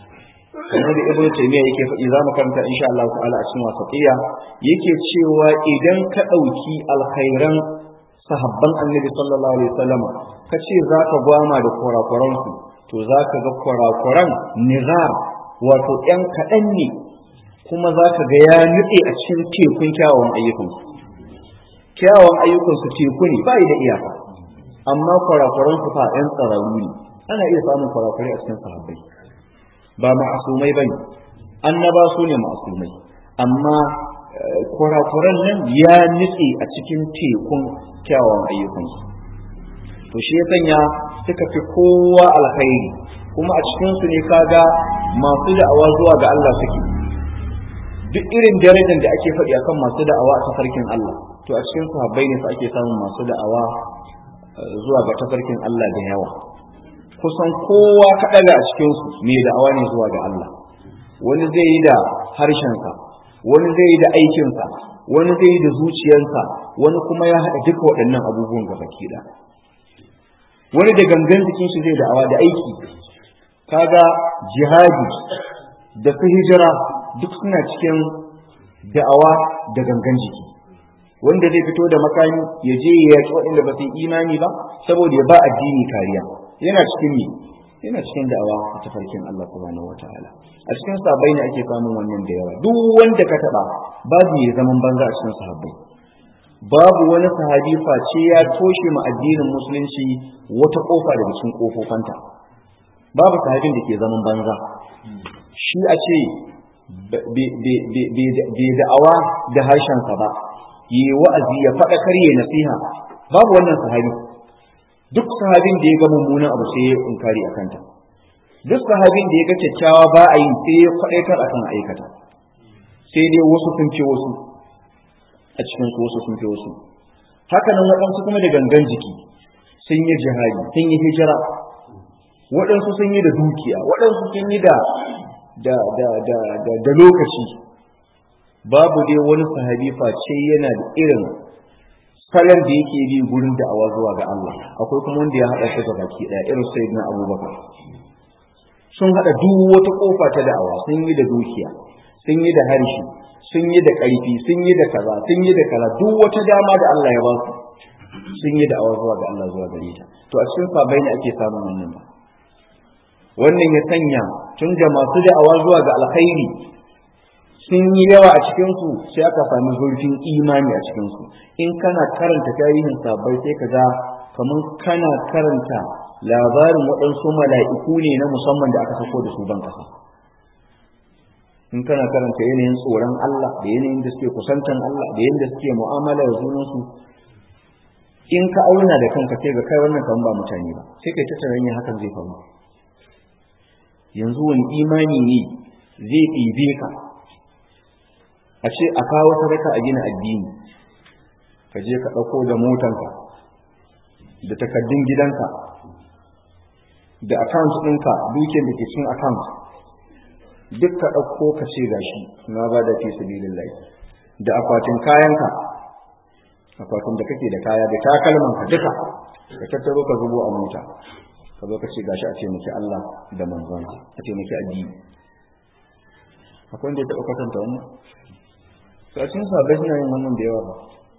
kamar da ibnu taymiya yake faɗi za mu karanta insha Allah ta'ala a cikin wasatiya yake cewa idan ka ɗauki alkhairan sahabban annabi sallallahu alaihi wasallam ka ce za ka gwama da kurakuran su to za ka ga kurakuran nizar wato ɗan kaɗan ne kuma za ka ga ya nutse a cikin tekun kyawawan ayyukansu kyawawan ayyukansu teku ne ba da iyaka amma kurakuran su fa ɗan tsararru ne ana iya samun kurakurai a cikin sahabbai ba ma'asumai bane annaba su ne ma'asumai amma kurakuran nan ya nutse a cikin tekun kyawawan ayyukansu to shi ya sanya suka fi kowa alkhairi kuma a cikinsu ne kaga masu da'awa zuwa ga Allah suke duk irin darajar da ake faɗi akan masu da'awa a tafarkin Allah to a cikin sahabbai ne fa ake samun masu da'awa zuwa ga tafarkin Allah da yawa kusan kowa kaɗaga a cikinsu mai da'awa ne zuwa ga Allah wani zai yi da harshensa wani zai yi da aikinsa wani zai yi da zuciyarsa wani kuma ya haɗa duka waɗannan abubuwan gaba ki wani da gangan jikin shi zai da'awa da aiki kaga jihadi da su hijira duk suna cikin da'awa da gangan jiki wanda zai fito da makami ya je ya yaƙi waɗanda ba su yi imani ba saboda ya ba addini kariya yana cikin me yana cikin da'awa a tafarkin Allah subhanahu wataala a cikin sahabbai ne ake samun wannan da yawa duk wanda ka taɓa babu ya zaman banza a cikin sahabbai babu wani sahabi face ya toshe ma addinin musulunci wata kofa daga cikin kofofanta babu sahabin da ke zaman banza shi a ce bai da'awa da harshensa ba yi wa'azi ya faɗa karye nasiha babu wannan sahabi duk sahabin da ya ga mummunan abu sai ya inkari a kanta duk sahabin da ya ga kyakkyawa ba a yin sai ya kwaɗaitar a kan aikata sai dai wasu sun ce wasu a cikin su wasu sun fi wasu haka nan waɗansu kuma da gangan jiki sun yi jihadi sun yi hijira waɗansu sun yi da dukiya waɗansu sun yi da da da da da, da lokaci babu dai wani sahabi face yana da irin salon da yake bi gurin da'awa zuwa ga Allah akwai kuma wanda ya haɗa su ga baki ɗaya irin sayyidina Abubakar sun haɗa duk wata ƙofa ta da'awa sun yi da dukiya sun yi da harshe sun yi da ƙarfi sun yi da kaza sun yi da kaza duk wata dama da Allah ya ba su sun yi da'awa zuwa ga Allah zuwa gare ta to a cikin sabai ne ake samun wannan ba wannan ya sanya tun da masu da'awa zuwa ga alkhairi sun yi yawa a cikinsu sai aka sami zurfin imani a cikinsu in kana karanta tarihin sabai sai ka ga kamar kana karanta labarin waɗansu mala'iku ne na musamman da aka sako da su ban ƙasa in kana karanta yanayin tsoron Allah da yanayin da suke kusantan Allah da yanayin da suke mu'amala da junansu in ka auna da kanka sai ga kai wannan kan ba mutane ba sai kai ta tunanin hakan zai faru yanzu wani imani ne zai ɗibe ka a ce a kawo sadaka a gina addini ka je ka ɗauko da motanka da takaddun gidanka da account ɗinka dukiyar da ke cikin account duk ka ɗauko ka ce gashi na ba da fi sabilillahi da akwatin kayanka akwatin da kake da kaya da takalmanka duka ka tattaro ka zubo a mota ka zo ka ce gashi a taimaki Allah da manzon a taimaki addini akwai wanda ya taɓa kwatanta wannan sashin sahabbai suna yin wannan da yawa ba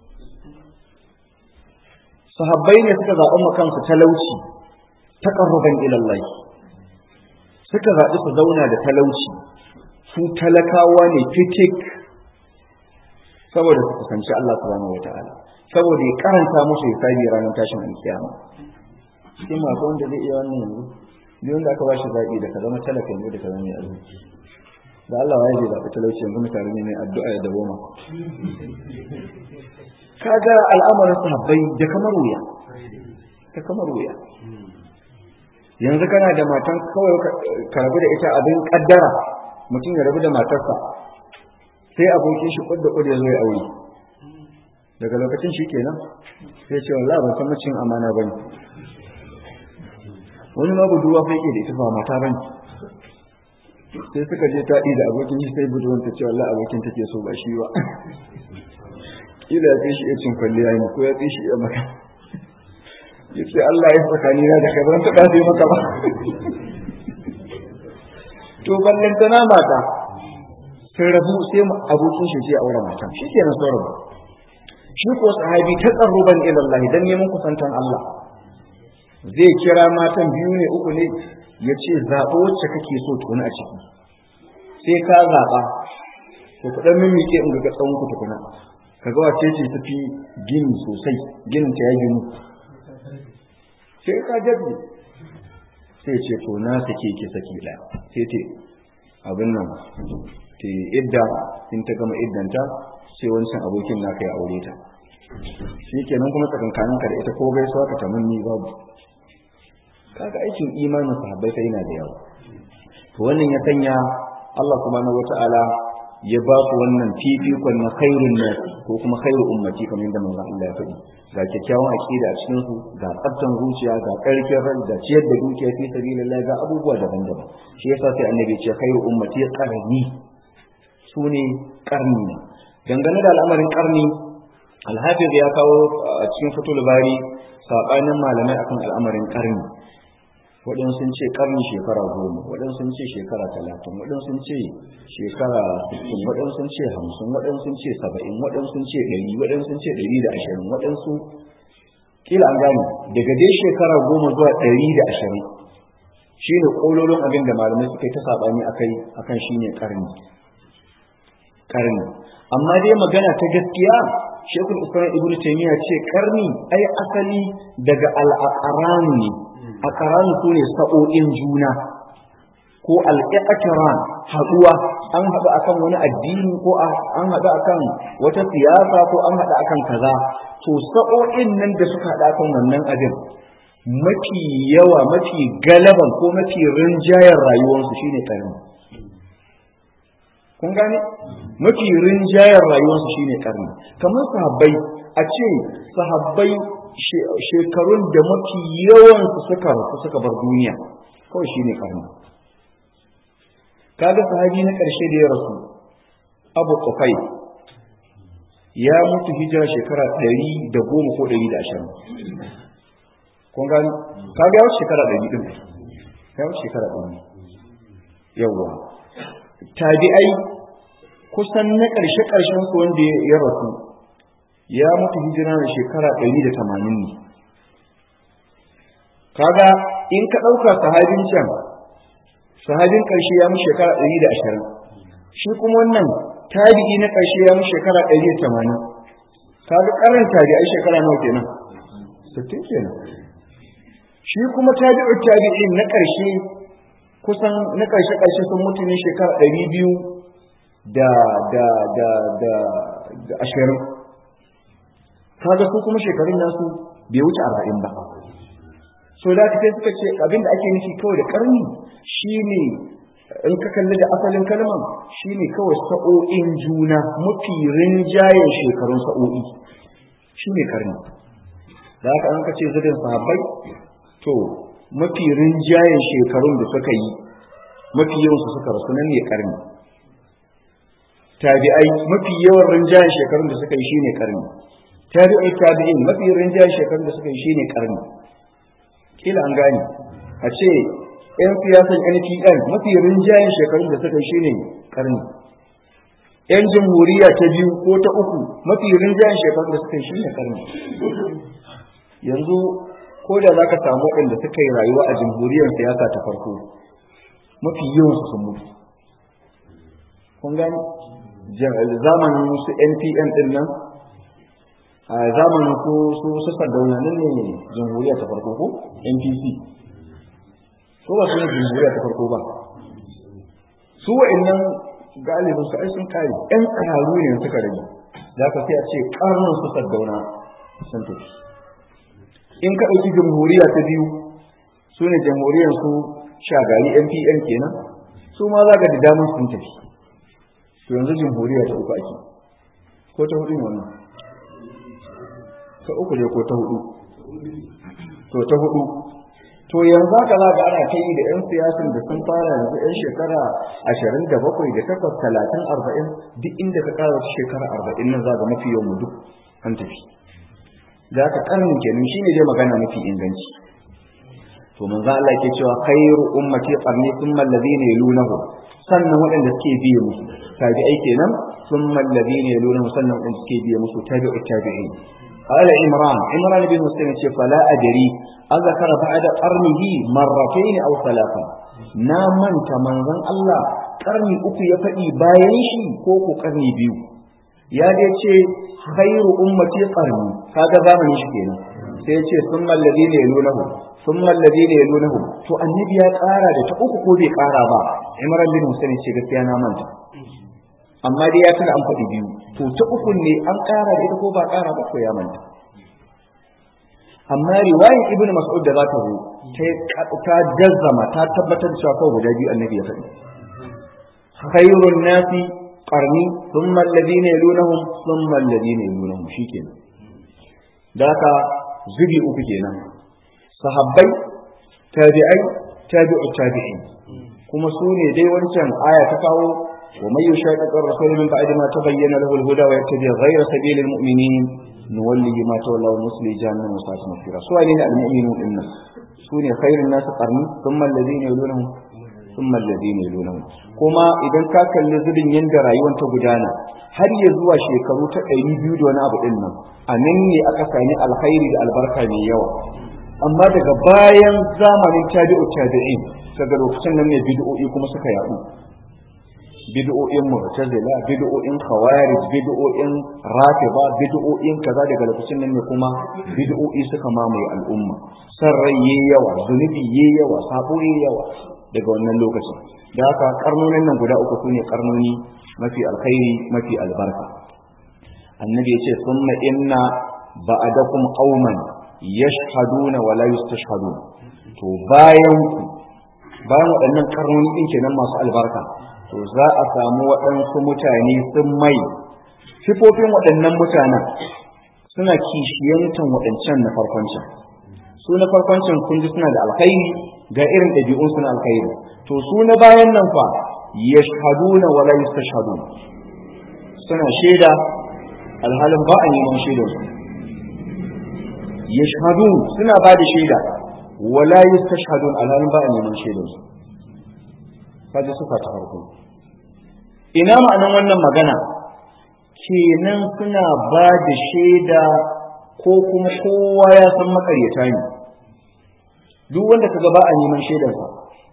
sahabbai ne suka zaɓi makansu talauci taƙarruban ilallahi suka zaɓi su zauna da talauci su talakawa ne fitik saboda su kusanci Allah subhanahu wata'ala saboda ya karanta musu hisabi ranar tashin alkiyama cikin masu wanda zai iya wannan yanzu duk wanda aka ba shi zaɓi da ka zama talaka yanzu da ka zama mai arziki da Allah ya zai zaɓi talauci yanzu mutane ne mai addu'a ya dawoma kaga al'amarin sahabbai da kamar wuya da kamar wuya yanzu kana da matan kawai ka rabu da ita abin kaddara mutum ya rabu da matarsa sai abokin shi kudda kudda ya zo ya aure daga lokacin shi kenan sai ce wallahi ban san macin amana bane wani ma buduwa fa yake da ita ba mata bane sai suka je taɗi da abokin shi sai buduwan ta ce wallahi abokin take so ba shi ba kila ya shi ya cin kwalliya ne ko ya shi ya maka ya ce Allah ya tsakani na da kai ban taɓa sai maka ba to to ballantana mata sun rabu sai abokin shi sai aure matan shi kenan sun rabu shi ko sahabi ta tsarruban ilallahi dan neman kusantan Allah zai kira matan biyu ne uku ne ya ce zaɓo wacce kake so tukuna a ciki sai ka zaɓa to ku ɗan mimike in ga tsawon ku tukuna ka ga wace ce ta fi gini sosai ginin ta ya gini sai ka jabbe sai ce to na sake ki saki ɗaya sai te abin nan te idda in ta gama iddanta sai wancan abokin naka ya aure ta shi kenan kuma tsakankaninka da ita ko gaisuwa ka tamanni babu kaga aikin imanin sahabbai kai yana da yawa to wannan ya sanya Allah subhanahu wata'ala ya ba su wannan fifikon na khairun nas ko kuma khairu ummati kamar yadda manzon Allah ya faɗi ga kyakkyawan aqida a cikin su ga tsaftan zuciya ga karfin ran da ciyar da dukiya fi sabilillah ga abubuwa daban-daban shi yasa sai annabi ce khairu ummati qarni sune qarni dangane da al'amarin qarni alhafiz ya kawo a cikin fatul bari sabanin malamai akan al'amarin qarni waɗansu sun ce ƙarni shekara goma waɗansu sun ce shekara talatin waɗansu sun ce shekara sittin waɗansu sun ce hamsin waɗansu sun ce saba'in waɗansu sun ce ɗari waɗansu sun ce ɗari da ashirin waɗansu kila an gane daga dai shekara goma zuwa ɗari da ashirin shi ne ƙololon abin da malamai suka yi ta saɓani akai akan shi ne ƙarni ƙarni amma dai magana ta gaskiya shekul islam ibnu taymiya ce ƙarni ai asali daga al'aqran ne a ƙaranu su ne sa'o'in juna ko al'i'atiran haɗuwa an haɗu akan wani addini ko an haɗu akan wata siyasa ko an haɗu akan kaza to sa'o'in nan da suka haɗu akan wannan abin mafi yawa mafi galaban ko mafi rinjayar rayuwarsu shine karni kun gane mafi rinjayar rayuwarsu shine karni kamar sahabbai a ce sahabbai shekarun da mafi yawansu suka rasu suka bar duniya kawai shi ne karni kaga sahabi na ƙarshe da ya rasu abu kufai ya mutu hijira shekara ɗari da goma ko ɗari da ashirin kun gani kaga ya wuce shekara ɗari ɗin ya wuce shekara ɗari yawwa tabi'ai kusan na ƙarshe ƙarshen su wanda ya rasu ya mutu hijira da shekara ɗari da tamanin ne kaga in ka ɗauka sahabin can sahabin ƙarshe ya mutu shekara ɗari da ashirin shi kuma wannan tabi'i na ƙarshe ya mutu shekara ɗari da tamanin kaga ƙarin tabi'ai shekara nawa kenan sittin kenan shi kuma tabi'u tabi'in na ƙarshe kusan na ƙarshe ƙarshe sun mutu ne shekara ɗari biyu da da da da da ashirin kaga su kuma shekarun nasu bai wuce arba'in ba so da sai suka ce abinda ake nufi kawai da karni shine in ka kalli da asalin kalman shine kawai sa'o'in juna mafi rinjayen shekarun sa'o'i shine karni da haka an ka ce zubin sahabbai to mafi rinjayen shekarun da suka yi mafi yawansu suka rasu nan ne karni tabi'ai mafi yawan rinjayen shekarun da suka yi shine karni tabi'i tabi'in mafi rinjayen shekarun da suka yi shine karni kila an gane a ce yan siyasan NPN mafi rinjayen shekarun da suka yi shine karni yan jamhuriya ta biyu ko ta uku mafi rinjayen shekarun da suka yi shine karni yanzu ko da za ka samu waɗanda suka yi rayuwa a jamhuriyar siyasa ta farko mafi yawan su sun mutu kun gani zamanin su npn din nan a zamanin ko su su sardauna nan ne jamhuriya ta farko ko npc ko ba su ne jamhuriya ta farko ba su wa'annan galibin su ai sun kare yan tsararru ne suka rage za ka sai a ce karnin su sardauna sun tafi in ka ɗauki jamhuriya ta biyu su ne jamhuriyar su shagari npn kenan su ma za ka da damar sun tafi to yanzu jamhuriya ta uku ake ko ta hudu ne wannan ta uku ne ko ta hudu to ta hudu to yanzu haka za ga ana kai da 'yan siyasan da sun fara yanzu 'yan shekara ashirin da bakwai da takwas talatin arba'in duk inda ka ƙara shekara arba'in nan za ga mafi yawan mu duk an tafi da aka karnin kenan shine dai magana mafi inganci to manzo Allah yake cewa khairu ummati qarni thumma alladhina yalunahu sannan waɗanda suke biye musu tabi'ai kenan thumma alladhina yalunahu sannan waɗanda suke biye musu tabi'u tabi'in قال عمران عمران بن مسلم فلا أدري أذكر بعد قرنه مرتين أو ثلاثة نامن كمن الله قرني أكو يفدي بايشي كوكو قرني بيو ya dai ce khairu ummati qarni kaga zamanin shi kenan sai ya ce summal ladina yalunahu summal ladina yalunahu to annabi ya ƙara da ta uku ko bai ƙara ba imran bin husaini ce gaskiya na manta amma dai ya tana an faɗi biyu to ta uku ne an ƙara da ita ko ba ƙara ba ko ya manta amma riwayar ibn mas'ud da za ta zo ta jazzama ta tabbatar da cewa kawai guda biyu annabi ya faɗi khairun nasi qarni thumma alladhina yalunhum thumma alladhina yalunhum shikenan da haka zubi uku kenan sahabbai tabi'ai tabi'u tabi'in kuma su ne dai wancan aya ta kawo wa may yushaqiqu ar-rasul min ba'di ma tabayyana lahu al-huda wa yattabi ghayra sabilil mu'minin nuwallihi ma tawalla wa nusli jahannama wa sa'at masira su ne al-mu'minun dinnan su ne khairun nas qarni thumma alladhina yalunhum thumma alladhina yalunhum kuma idan ka kalli zubin yanda rayuwar ta gudana har ya zuwa shekaru ta ɗari biyu da wani abu ɗin nan a nan ne aka sami alkhairi da albarka mai yawa amma daga bayan zamanin tabi'u tabi'in daga lokacin nan ne bid'o'i kuma suka yaɗu bid'o'in mu'tazila bid'o'in khawarij bid'o'in rafiba bid'o'in kaza daga lokacin nan ne kuma bid'o'i suka mamaye al'umma san rai yayi yawa zunubi yayi yawa sabo yayi yawa daga wannan lokacin da haka karnonin nan guda uku sune karnoni mafi alkhairi mafi albarka annabi ya ce summa inna ba'adakum qauman yashhaduna wa la yustashhadun to bayan ku bayan waɗannan karnoni din kenan masu albarka to za a samu waɗansu mutane sun mai sifofin waɗannan mutanen suna kishiyantan waɗancan na farkon can su na farkon can kun ji suna da alkhairi ga irin ɗabi'un suna alkhairi to su na bayan nan fa yashhaduna wa la yastashhadun suna shaida alhalin ba a neman shaidar su yashhadun suna ba da shaida wa la yastashhadun alhalin ba a neman shaidar su kaje suka ta farko ina ma'anan wannan magana kenan suna ba da shaida ko kuma kowa ya san makaryata ne duk wanda kaga ba a neman shaidarsa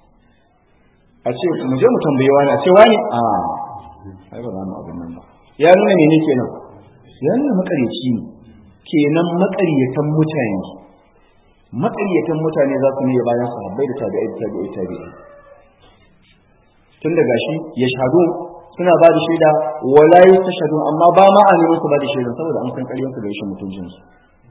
a ce mu je mu tambaye wani a ce wani a ai ba za mu abin nan ba ya nuna ne kenan ya nuna makaryaci ne kenan makaryatan mutane makaryatan mutane za su ne bayan sahabbai da tabi'ai da tabi'ai tabi'ai tun daga shi ya shahadu suna ba da shaida wala yastashhadu amma ba ma a neman su ba da shaida saboda an san ƙaryar su da rashin mutuncin su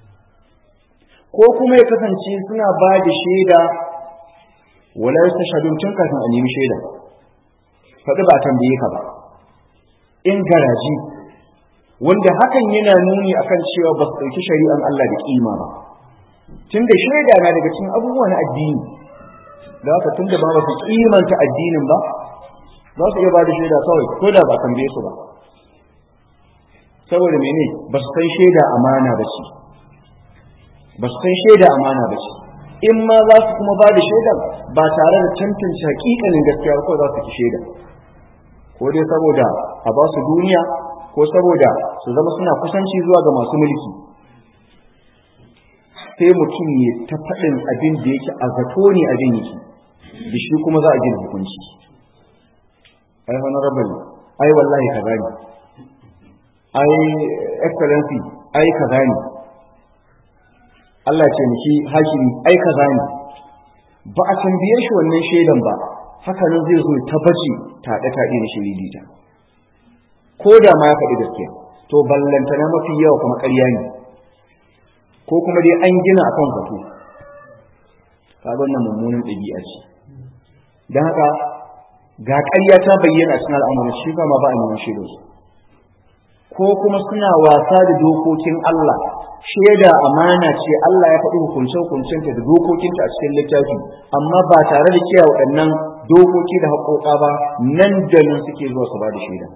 ko kuma ya kasance suna ba da shaida wala yastashhadu tun kafin a nemi shaida faɗi ba a tambaye ka ba in garaji wanda hakan yana nuni akan cewa ba su ɗauki shari'an Allah da kima ba tunda shaida na daga cikin abubuwa na addini da haka tunda ba ba su kimanta addinin ba za su iya ba da shaida kawai ko da ba tambaye su ba saboda mene ba su san shaida amana ba ce ba su san shaida amana ba ce in ma za su kuma ba da shaida ba tare da tantance hakikanin gaskiya ko za su ki shaida ko dai saboda a ba su duniya ko saboda su zama suna kusanci zuwa ga masu mulki sai mutum ya ta faɗin abin da yake a zato ne abin yake da shi kuma za a gina hukunci ai honorable ai wallahi kaza ne ai excellency ai kaza ne Allah ce miki hakimi ai kaza ne ba a tambaye shi wannan shaidan ba haka nan zai zo ta bace taɗe taɗe na shiridita ko da ma ya faɗi gaskiya to ballantana mafi yawa kuma ƙarya ne ko kuma dai an gina akan zato kaga wannan mummunan ɗabi'a ce don haka ga ƙarya ta bayyana a cikin al'amuran shi ba ma ba a neman shaidar su ko kuma suna wasa da dokokin Allah shaida amana ce Allah ya faɗi hukunce hukuncenta da dokokinta a cikin littafi amma ba tare da kiyaye waɗannan dokoki da haƙoƙa ba nan da nan suke zuwa su ba da shaida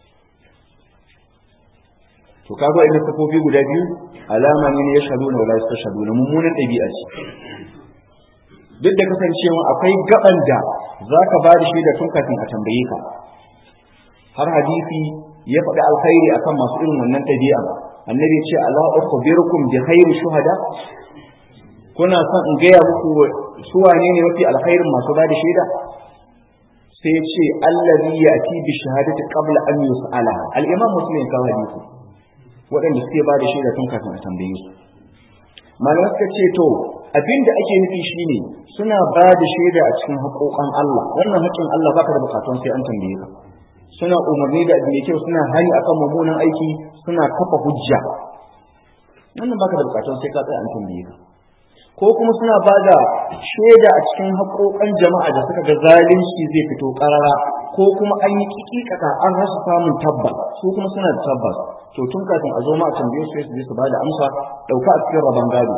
to kaga wa'annan safofi guda biyu alama ne ya shahadu na wala yastashhadu na mummunan ɗabi'a ce duk da kasancewa akwai gaban da za ka ba da shaida tun kafin a tambaye ka har hadisi ya faɗi alkhairi akan masu irin wannan ɗabi'a annabi ce ala ukhbirukum bi khairi shuhada kuna son in gaya muku su wane ne mafi alkhairin masu ba da shaida sai ce allazi yati bi shahadati qabla an yus'ala al-imam muslim ka hadisi waɗanda suke ba da shaida tun kafin a tambaye su malamai suka ce to abinda ake nufi shine suna ba da shaida a cikin haƙoƙan Allah wannan haƙƙin Allah baka da bukatun sai an tambaye ka suna umarni da abin kyau suna hani akan mummunan aiki suna kafa hujja wannan baka da bukatun sai ka tsaya an tambaye ka ko kuma suna ba da shaida a cikin haƙoƙan jama'a da suka ga zalunci zai fito ƙarara ko kuma an yi kikikaka an rasa samun tabbas su kuma suna da tabbas to tun kafin a zo ma a tambaye su su je su ba da amsa ɗauka a cikin rabon gado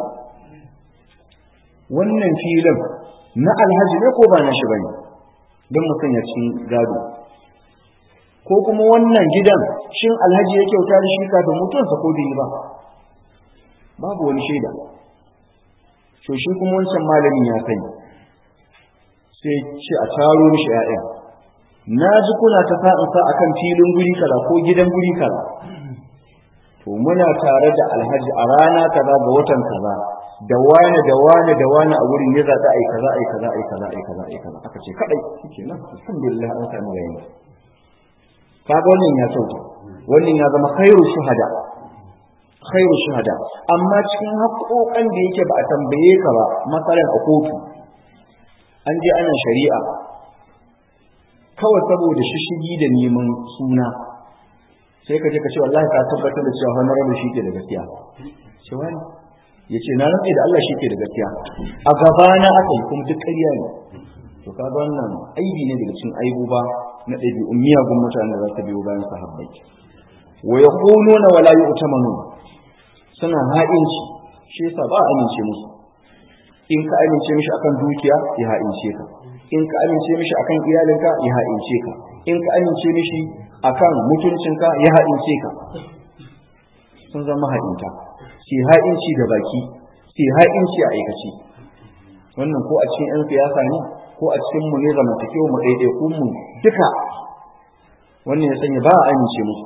wannan filin na alhaji ne ko ba na shi bane don mutum ya ci gado ko kuma wannan gidan shin alhaji ya kyauta da shi kafin mutuwarsa ko bai yi ba babu wani shaida to shi kuma wancan malamin ya sani sai ce a taro mishi ƴaƴan na ji kuna ta sa'in sa akan filin guri kaza ko gidan guri kaza to muna tare da alhaji a rana kaza ga watan kaza da wani da wani da wani a wurin ya zaɓi ai kaza ai kaza ai kaza ai kaza ai kaza aka ce kadai shike nan alhamdulillah an samu yayin kaga wannan ya sauka wannan ya zama khairu shuhada khairu shuhada amma cikin haƙoƙan da yake ba a tambaye ka ba masalan a kotu an je ana shari'a kawai saboda shishigi da neman suna sai ka je ka ce wallahi ka tabbatar da cewa honorable shi ke da gaskiya ce wani ya ce na rantsi da Allah shi ke da gaskiya a gabana aka yi kuma duk ƙarya ne to kaga wannan aibi ne daga cikin aibu ba na ɗabi'un miyagun mutanen da za ta biyo bayan sahabbai wa yaquluna wala yu'tamanu suna ha'inci shi yasa ba a amince musu in ka amince mishi akan dukiya ya ha'ince ka in ka amince mishi akan iyalinka ya ha'ince ka in ka amince mishi akan mutuncinka ya ha'ince ka sun zama ha'inta sai ha'inci da baki sai ha'inci a aikace wannan ko a cikin 'yan siyasa ne ko a cikin mu ne zamantakewa mu ɗaiɗaikun mu duka wannan ya sanya ba a amince musu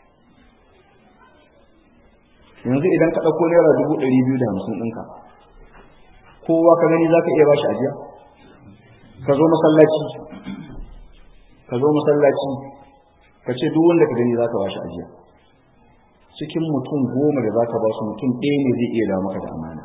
yanzu idan ka ɗauko naira dubu ɗari biyu da hamsin ɗinka kowa ka gani za ka iya bashi ajiya ka zo masallaci ka zo masallaci ka ce duk wanda ka gani za ka bashi ajiya cikin mutum goma da za ka ba su mutum ɗaya ne zai iya dawo maka da amana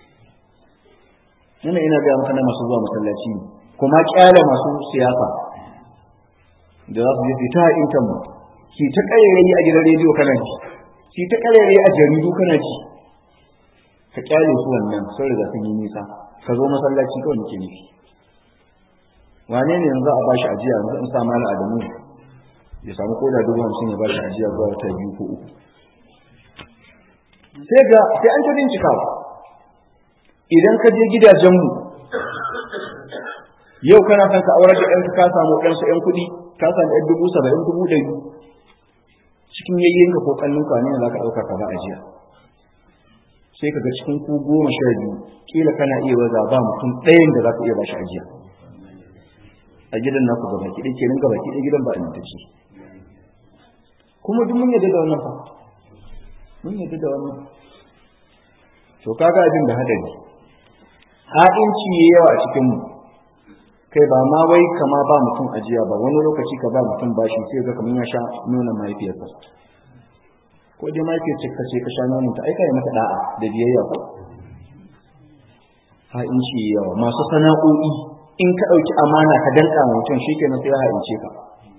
ina ina gaya maka na masu zuwa masallaci kuma kyale masu siyasa da za su je su ta intan mu ki ta ƙarairayi a gidan rediyo kana ji ki ta ƙarairayi a jaridu kana ji ka kyale su wannan sun riga sun yi nisa ka zo masallaci kawai muke nufi wane ne yanzu a bashi ajiya yanzu in sa mala adamu ya samu koda dubu hamsin ya bashi ajiya zuwa wata biyu ko uku sai ga sai an ta bincikawa idan ka je gidajenmu yau kana son ka aurar da ɗanka ka samu ɗansa ƴan kuɗi ka samu ɗan dubu saba'in dubu ɗari cikin yayyenka ko ƙannunka ne za ka ɗauka ka ba ajiya sai ka ga cikin ku goma sha biyu kila kana iya waza ba mutum ɗayan da za ka iya ba shi ajiya a gidan naku gaba ki ɗaya kenan gaba ki ɗaya gidan ba a ce kuma duk mun yadda da wannan fa mun yadda da wannan to kaga abin da hadari ha'inci ya yawa a cikin mu kai ba ma wai kama ba mutum ajiya ba wani lokaci ka ba mutum bashi sai ga kamar ya sha nuna mahaifiyarsa ko dai mahaifiyar ce kace ka sha nonon ta ai kai mata da'a da biyayya ko ha'inci ya yawa masu sana'o'i in ka ɗauki amana ka danka mutum shikenan sai ya ha'ince ka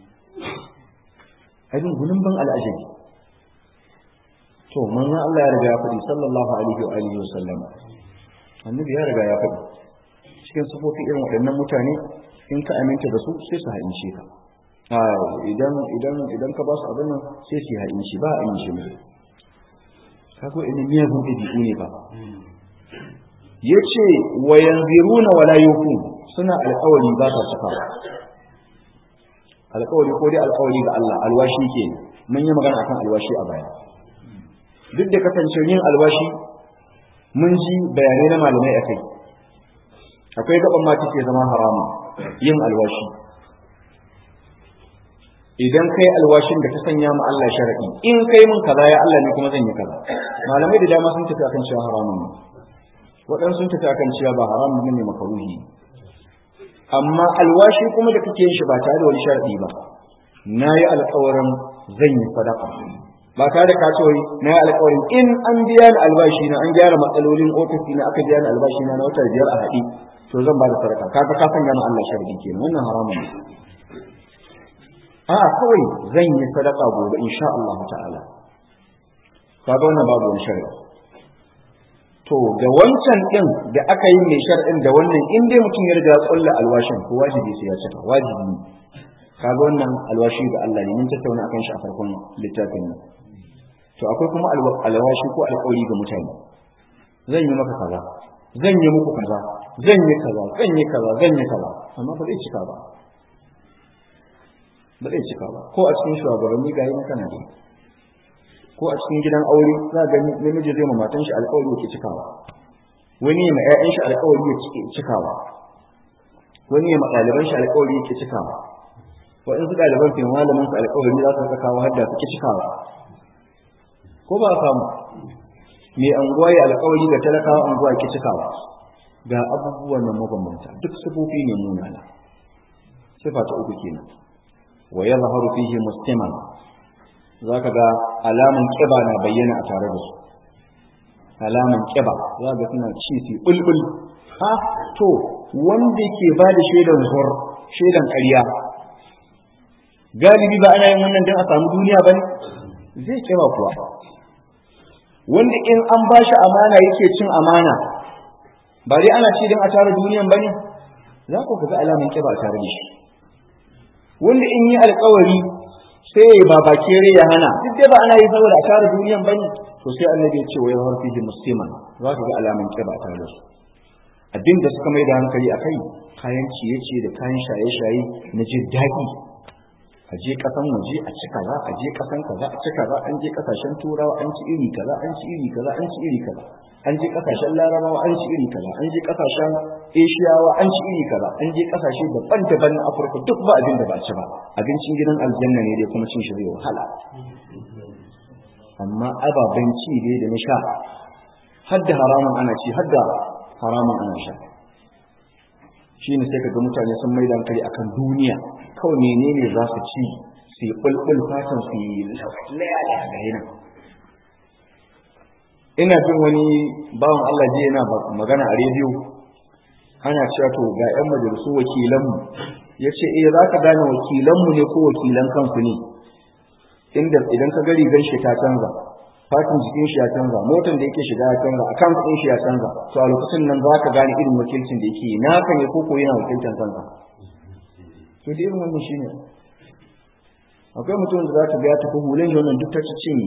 abin gulun ban al'ajabi to manzon Allah ya riga ya faɗi sallallahu alaihi wa alihi wa sallam annabi ya riga ya faɗi cikin sufofi irin waɗannan mutane in ka aminta da su sai su haince ka a idan idan idan ka ba su abin nan sai su haince ba a amince mu kago ina miyagun ɗabi'u ne ba yace wa yanziruna wala yuqun suna alƙawari ba ta cika alƙawari ko dai alƙawari ga Allah alwashi ke mun yi magana akan alwashi a baya duk da kasance yin alwashi mun ji bayanai na malamai akai akwai gaban ma take zama haramu yin alwashi idan kai alwashin da ka sanya ma Allah sharadi in kai mun kaza ya Allah ne kuma zan yi kaza malamai da dama sun tafi akan cewa haramun ne waɗansu sun tafi akan cewa ba haramun ne makaruhi amma alwashi kuma da kake yin shi ba tare da wani sharadi ba na yi alkawarin zan yi sadaka ba tare da kasuwai na yi alkawarin in an biya ni albashi na an gyara matsalolin ofisi na aka biya ni albashi na na wata biyar a haɗi to zan ba da sadaka kaga ka sanya ma Allah sharadi kenan wannan haramun ne a kawai zan yi sadaka gobe insha Allah ta'ala kaga wannan babu wani sharadi to da wancan din da aka yi mai shar'in da wannan in dai mutum ya riga ya kulla alwashin ko wajibi sai ya cika wajibi ne kaga wannan alwashi ga Allah ne mun tattauna akan shi a farkon littafin nan to akwai kuma alwashi ko alƙawari ga mutane zan yi maka kaza zan yi muku kaza zan yi kaza zan yi kaza zan yi kaza amma ba zai cika ba ba zai cika ba ko a cikin shugabanni ga yi kana da ko a cikin gidan aure za ga namiji zai ma matan shi alƙawari yake cikawa wani ya ma ƴaƴan shi alƙawari yake cikawa wani ya ma ɗaliban shi alƙawari yake cikawa waɗansu ɗaliban fi malamin su alƙawari za su rika kawo hadda suke cikawa ko ba a samu mai anguwa ya alƙawari ga talakawa anguwa ke cikawa ga abubuwan nan mabambanta duk sifofi ne munana sifa ta uku kenan wa yadhharu fihi musliman zaka ga alaman kiba na bayyana a tare da su alaman kiba za ga suna ci su bulbul ha to wanda ke ba da shaidan zur shaidan ƙarya galibi ba ana yin wannan don a samu duniya ba ne zai kiba kuwa wanda in an ba shi amana yake cin amana ba dai ana ci don a tara duniyan ba ne za ku ga alaman kiba a tare da shi wanda in yi alkawari sai ya ba bakere ya hana duk dai ba ana yi saboda a tara duniyan ba ne to sai annabi ya ce wa yawar fihi musliman za ka ga alaman kiba a tare da su abin da suka mai da hankali a kai kayan ciye-ciye da kayan shaye-shaye na jin daɗi a je kasan waje a ci kaza a je kasan kaza a ci kaza an je kasashen turawa an ci iri kaza an ci iri kaza an ci iri kaza an je kasashen larabawa an ci iri kaza an je kasashen eshiyawa an ci iri kaza an je kasashe daban-daban na afirka duk ba abin da ba ci ba abincin gidan aljanna ne dai kuma cin shi zai wahala amma ababen ci dai da na sha hadda haramun ana ci hadda haramun ana sha shine sai kaga mutane sun mai da hankali akan duniya kawai menene za su ci su yi bulbul fatan su yi layala ga yana ina jin wani bawan Allah ji yana magana a rediyo ana cewa to ga yan majalisu wakilanmu ya ce eh za ka gane wakilanmu ne ko wakilan kansu ne inda idan ka gari gan shi ta canza fatin jikin shi ya canza motar da yake shiga ya canza akan kuɗin shi ya canza to a lokacin nan za ka gane irin wakilcin da yake na kan ya koko yana wakilcin kansa to da irin wannan shine akwai mutum da za ta ga ya tafi hulun shi wannan duk ta ci cinye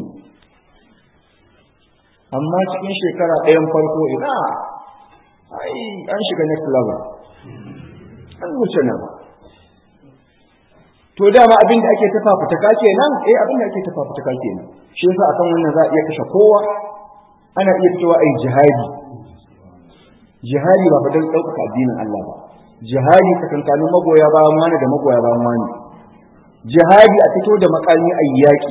amma cikin shekara ɗayan farko ina ai an shiga next level an wuce nan to dama abin da ake tafa fitaka kenan eh abin da ake tafa fitaka kenan shi yasa akan wannan za a iya kashe kowa ana iya fitowa ai jihadi jihadi ba fa don ɗaukaka addinin Allah ba jihadi tsakankanin magoya bayan wani da magoya bayan wani jihadi a fito da makami a yaƙi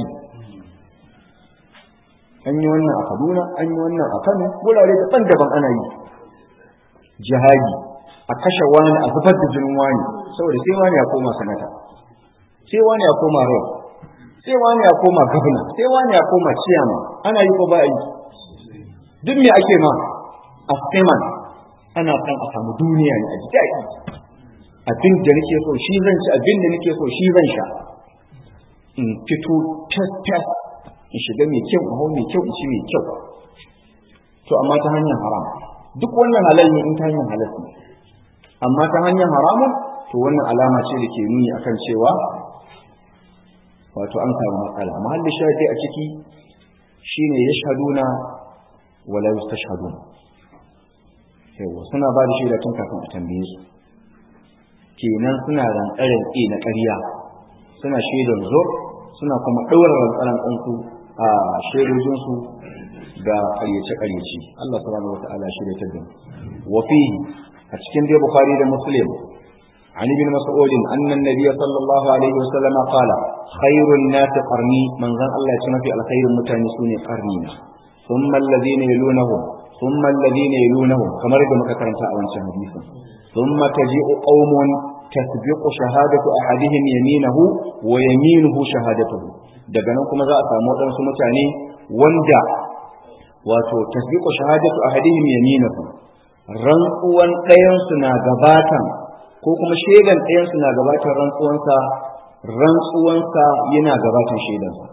an yi wannan a Kaduna an yi wannan a Kano wurare daban-daban ana yi jihadi a kashe wani a zubar da jinin wani saboda sai wani ya koma sanata sai wani ya koma rai sai wani ya koma gabna sai wani ya koma ciyama ana yi ko ba yi duk me ake ma a steman ana kan a samu duniya ne a ji abin da nake so shi zan ci abin da nake so shi zan sha in fito fes fes in shiga mai kyau in hau mai kyau in ci mai kyau to amma ta hanyar haram duk wannan halal ne in ta hanyar halal ne amma ta hanyar haramun to wannan alama ce da ke nuni akan cewa wato an samu matsala mahallin shahidi a ciki shine yashhaduna wala yustashhadun yawa suna ba da shaida tun kafin a tambaye su kenan suna rantsaren e na ƙarya suna shaidar zo suna kuma ɗaura rantsaren ɗansu a shaidojinsu da ƙaryace-ƙaryace Allah subhanahu wa ta'ala shirya ta da wa fihi a cikin dai bukhari da muslim عن ابن مسعود أن النبي صلى الله عليه وسلم قال خير الناس قرني من ظن الله يتم في الخير متانسون قرنينا ثم الذين يلونهم ثم الذين يلونهم كما رد مكترن ساعة حديثا ثم تجيء قوم تسبق شهادة أحدهم يمينه ويمينه شهادته daga nan kuma za a samu waɗansu mutane wanda wato tasbiqu shahadatu ahadihim yaminahu rantsuwan ɗayansu na gabatan ko kuma shaidan ɗayansu na gabatan rantsuwansa rantsuwansa yana gabatan shaidansa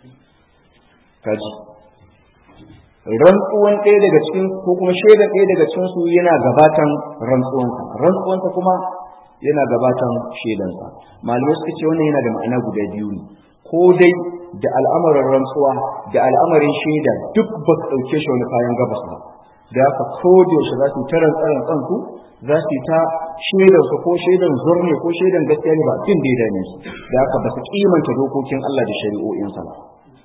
kaji rantsuwan ɗaya daga cikin ko kuma shaidan ɗaya daga cikin su yana gabatan rantsuwansa rantsuwansa kuma yana gabatan shaidansa malamai suka ce wannan yana da ma'ana guda biyu ne ko dai da al'amarin rantsuwa da al'amarin shaida duk ba su ɗauke shi wani kayan gabas ba da haka ko da yaushe za su ta rantsaran kansu za su ta shaidan su ko shaidan zurne ko shaidan gaskiya ne ba tun da ya dame su da haka ba su kimanta dokokin Allah da shari'o'insa ba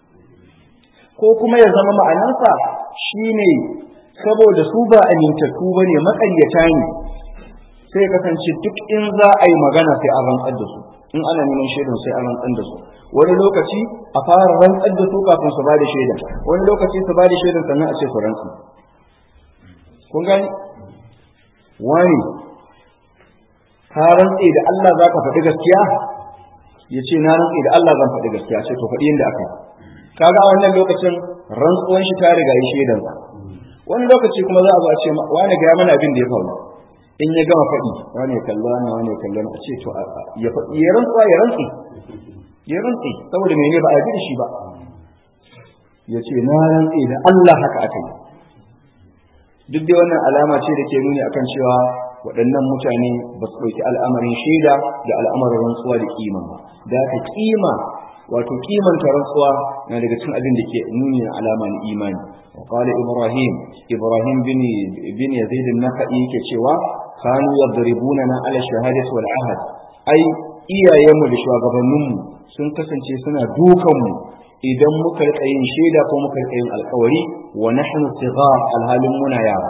ko kuma ya zama ma'anarsa shine saboda su ba amintattu ba ne maƙaryata ne sai kasance duk in za a yi magana sai a rantsar da su in ana neman shaidan sai a rantsar da su wani lokaci a fara rantsar da su kafin su ba da shaidan wani lokaci su ba da shaidan sannan a ce su rantsu kun gani wani ka rantse da Allah za ka faɗi gaskiya ya ce na rantse da Allah zan faɗi gaskiya ce to faɗi yadda aka kaga a wannan lokacin rantsuwan shi ta riga yi shaidan wani lokaci kuma za a zo a ce wani ga mana abin da ya faru in ya gama faɗi wani ya kalla wani wani ya kalla a ce to ya faɗi ya rantsuwa ya rantse ya rantse saboda mene ba a ji da shi ba ya ce na rantse da Allah haka aka yi duk dai wannan alama ce da ke nuni akan cewa waɗannan mutane ba su ɗauki al'amarin shaida da al'amarin rantsuwa da kima ba da aka kima wato kimanta rantsuwa na daga cikin abin da ke nuni na alama na imani wa qala ibrahim ibrahim bin bin yazid an-nakhai yake cewa kanu yadribuna na ala shahadati wal ahad ai iyayenmu da shugabanninmu sun kasance suna dukanmu idan muka rika yin shaida ko muka rika yin alkawari wa nahnu sighar alhalin muna yara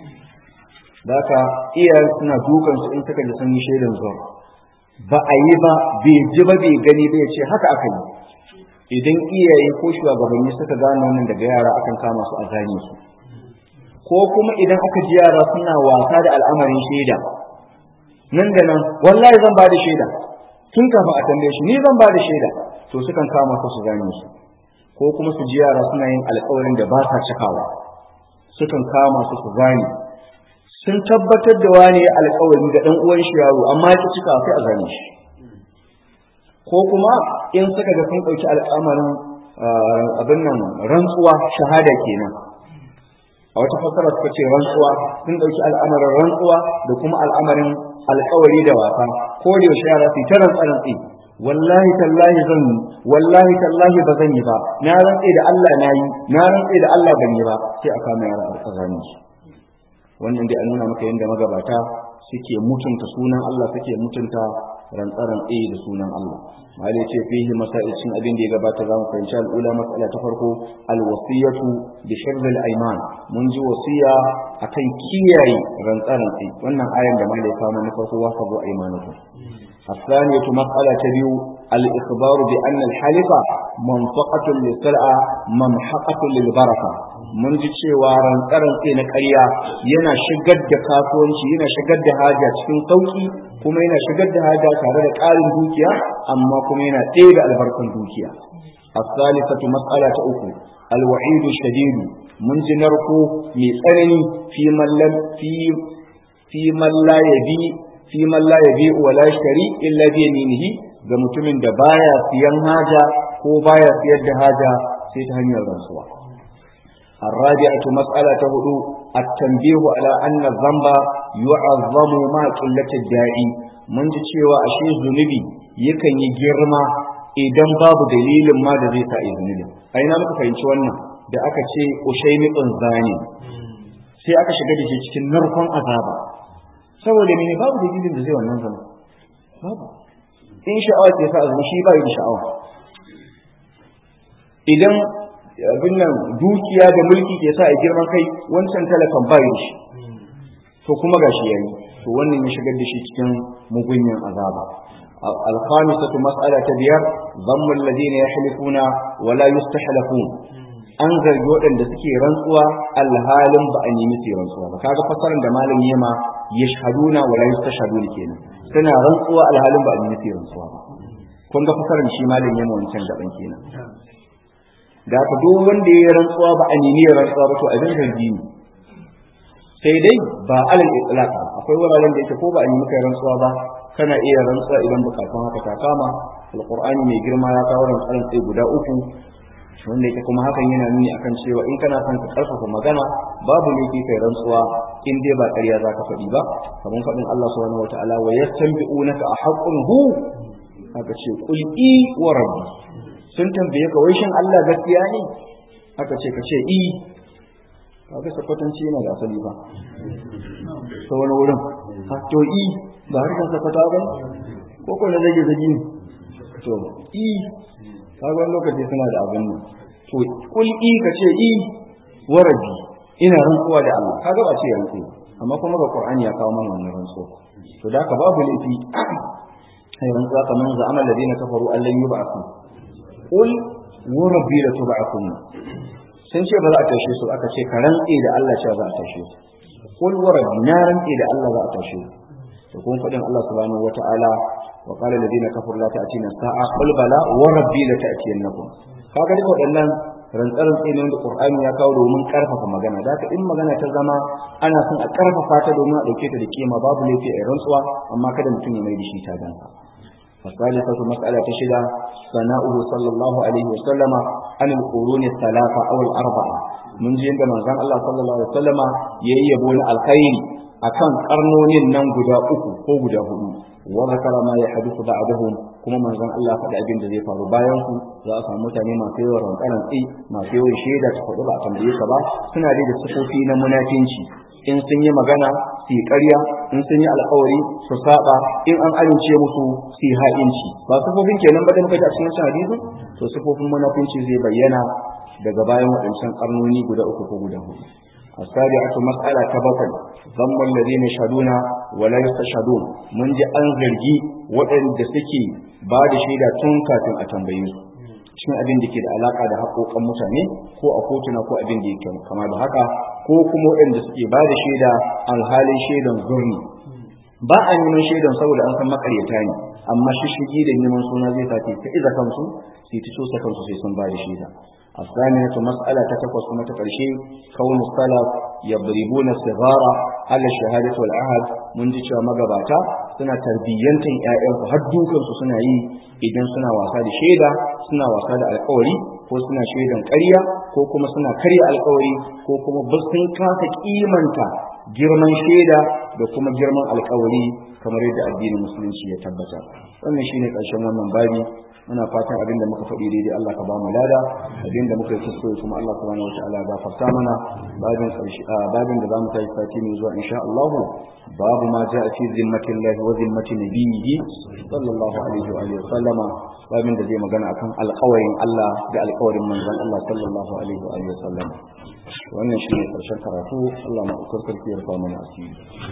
daka iyayen suna dukan su in suka ji sun yi shaidan zuwa ba a yi ba bai ji ba bai gani ba ya ce haka aka yi idan iyaye ko shugabanni suka gane wannan daga yara akan kama su a zane su ko kuma idan aka ji yara suna wasa da al'amarin shaida nan da nan wallahi zan ba da shaida tun kafin a tambaye shi ni zan ba da shaida to sukan kama su su gane su ko kuma su ji yara suna yin alƙawarin da ba sa cikawa sukan kama su su gane sun tabbatar da wani alƙawari ga ɗan uwan shi yaro amma ya cika sai a gane shi ko kuma in suka ga sun ɗauki al'amarin abin nan rantsuwa shahada kenan a wata fassara suka ce rantsuwa sun ɗauki al'amarin rantsuwa da kuma al'amarin alƙawari da wasa ko da yaushe yara su ta rantsa rantsi wallahi tallahi zan yi wallahi tallahi ba zan yi ba na rantse da Allah na yi na rantse da Allah ban yi ba sai a kama yara a tsakanin su wannan dai a nuna maka yadda magabata suke mutunta sunan Allah suke mutunta rantsaran tsaye da sunan Allah mali ce fihi masaicin abin da ya gabata za mu fahimci al'ula matsala ta farko alwasiyatu bi shirril ayman mun ji wasiya akan kiyaye rantsaran tsaye wannan ayan da mali ya kawo na farko wa sabu aymanatu الثانية مسألة تبيو الإخبار بأن الحلف منطقة للسلعة ممحقة للبركة mun ji cewa rantsaran tsaye na ƙarya yana shigar da kasuwanci yana shigar da haja cikin sauƙi kuma yana shigar da haja tare da ƙarin dukiya amma kuma yana ɗaya da albarkan dukiya الثالثة مسألة أخرى الوعيد الشديد من جنركو من تسنني في من لم في في من لا يبي في من لا يبيع ولا يشتري إلا بيمينه ga mutumin da baya siyan haja ko baya siyar da haja sai ta hanyar rantsuwa الرابعة مسألة هدوء التنبيه على أن الذنب يعظم مع قلة الداعي من cewa ashe zunubi yakan yi girma idan babu dalilin ma da zai sa zunubin a ina muka fahimci wannan da aka ce ushaymiqun zani sai aka shiga da shi cikin narkon azaba saboda mene babu dalilin da zai wannan zama babu in sha'awa ke sa azumi shi ba yi da sha'awa idan abin nan dukiya da mulki ke sa a girman kai wancan talakan ba yi shi to kuma gashi yayi to wannan ya shigar da shi cikin mugunyan azaba al-khamisatu mas'ala ta biyar dhammu alladhina yahlifuna wa la yustahlafun an zargi waɗanda suke rantsuwa alhalin ba a nemi su rantsuwa ba kaga fasaran da malam yema yashhaduna wa la yustashhaduna kenan suna rantsuwa alhalin ba a nemi su rantsuwa ba kun ga fasaran shi malam yema wancan gaban kenan da ka duk wanda ya rantsuwa ba a nemi rantsuwa ba to abin zargi ne sai dai ba alal itlaq akwai wuraren da yake ko ba a nemi kai rantsuwa ba kana iya rantsuwa idan bukatun haka ta kama alqur'ani mai girma ya kawo rantsuwan sai guda uku wanda yake kuma hakan yana nuni akan cewa in kana son ka karfafa magana babu ne ke kai rantsuwa in dai ba ƙarya zaka faɗi ba kamar faɗin Allah subhanahu wataala wa yastanbi'unaka a haqqun hu aka ce qul i wa rabbi sun tambaye ka wai shin Allah gaskiya ne aka ce ka ce i kaga sakwatanci yana da asali ba ta wani wurin ha to i ba harkar sakwata ba ko ko na zage zage to i kaga wani lokaci suna da abin nan to kul i ka ce i warabi ina rantsuwa da Allah kaga ba ce rantsu amma kuma ga Qur'ani ya kawo mana wannan rantsuwa to da ka babu laifi ai rantsuwa kamar za amal ladina kafaru allan yub'athu kul warabi la tub'athun sun ce ba za a tashe su aka ce ka rantse da Allah cewa za a tashe su kul warabi na rantse da Allah za a tashe su to kun faɗin Allah subhanahu wata'ala wa qala alladhina kafaru la ta'tina sa'a qul bala wa rabbi la ta'tiyannakum kaga duk waɗannan rantsaran tsine da Qur'ani ya kawo domin karfafa magana da haka in magana ta zama ana son a karfafa ta domin a dauke ta da kima babu laifi a rantsuwa amma kada mutum ya mai da shi ta danka الثالثة مسألة شدة ثناؤه صلى الله عليه وسلم عن القرون الثلاثة أو الأربعة من جند من زان الله صلى الله عليه وسلم ييبون الخير akan karnonin nan guda uku ko guda hudu wa zakara ma ya hadithu ba'dahum kuma manzon Allah faɗi abin da zai faru bayan su za a samu mutane masu yawan rankaran tsi masu yawan shaida ta faɗi ba a tambaye ka ba suna da sifofi na munafinci in sun yi magana su yi ƙarya in sun yi alƙawari su saba in an amince musu su yi ha'inci ba sifofin kenan ba da muka ji a cikin hadisin to sifofin munafinci zai bayyana daga bayan waɗancan karnoni guda uku ko guda hudu السابعة مسألة تبطل ضم الذين يشهدون ولا يستشهدون من جاء أنزلجي وأن دسكي بعد شيدا تنكا تن أتنبيه cikin abin da ke da alaka da haƙoƙan mutane ko a kotuna ko abin da yake kama da haka ko kuma waɗanda suke ba da shaida alhalin shaidan zurni ba a neman shaidan saboda an san makaryata ne amma shishigi da neman suna zai sa ta iza kansu sai ta cusa kansu sai sun ba da shaida الثامنة مسألة تتقص كما تقرشي كون السلف يضربون الصغار على الشهادة والعهد من جيش مغباتا سنة تربية آئهم فهدوكم سنة يي إذن سنة واساد شيدا سنة واساد القولي ko suna shaidan ƙarya ko kuma suna karya alƙawari ko kuma sun kasa kimanta girman shaida da kuma girman alƙawari kamar yadda addinin musulunci ya tabbata wannan shine ƙarshen wannan babi muna fatan abin da muka faɗi daidai Allah ka ba mu lada abin da muka yi kuskure kuma Allah subhanahu wataala ya gafarta mana babin ƙarshe babin da zamu kai sati mai zuwa insha Allah babu ma ja'a fi zimmatillahi wa zimmati nabiyhi sallallahu alaihi wa alihi sallama babin da zai magana akan alƙawarin Allah da alƙawarin manzon Allah sallallahu alaihi wa alihi sallama wannan shi ne ƙarshen karatu Allah ma ukar karfi ya rufa mana asiri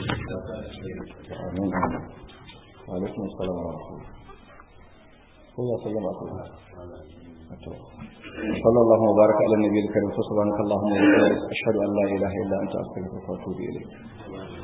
amin wa alaikum assalam wa rahmatullahi هو سلم أقول صلى الله وبارك على النبي الكريم سبحانك اللهم وبحمدك أشهد أن لا إله إلا أنت أستغفرك وأتوب إليك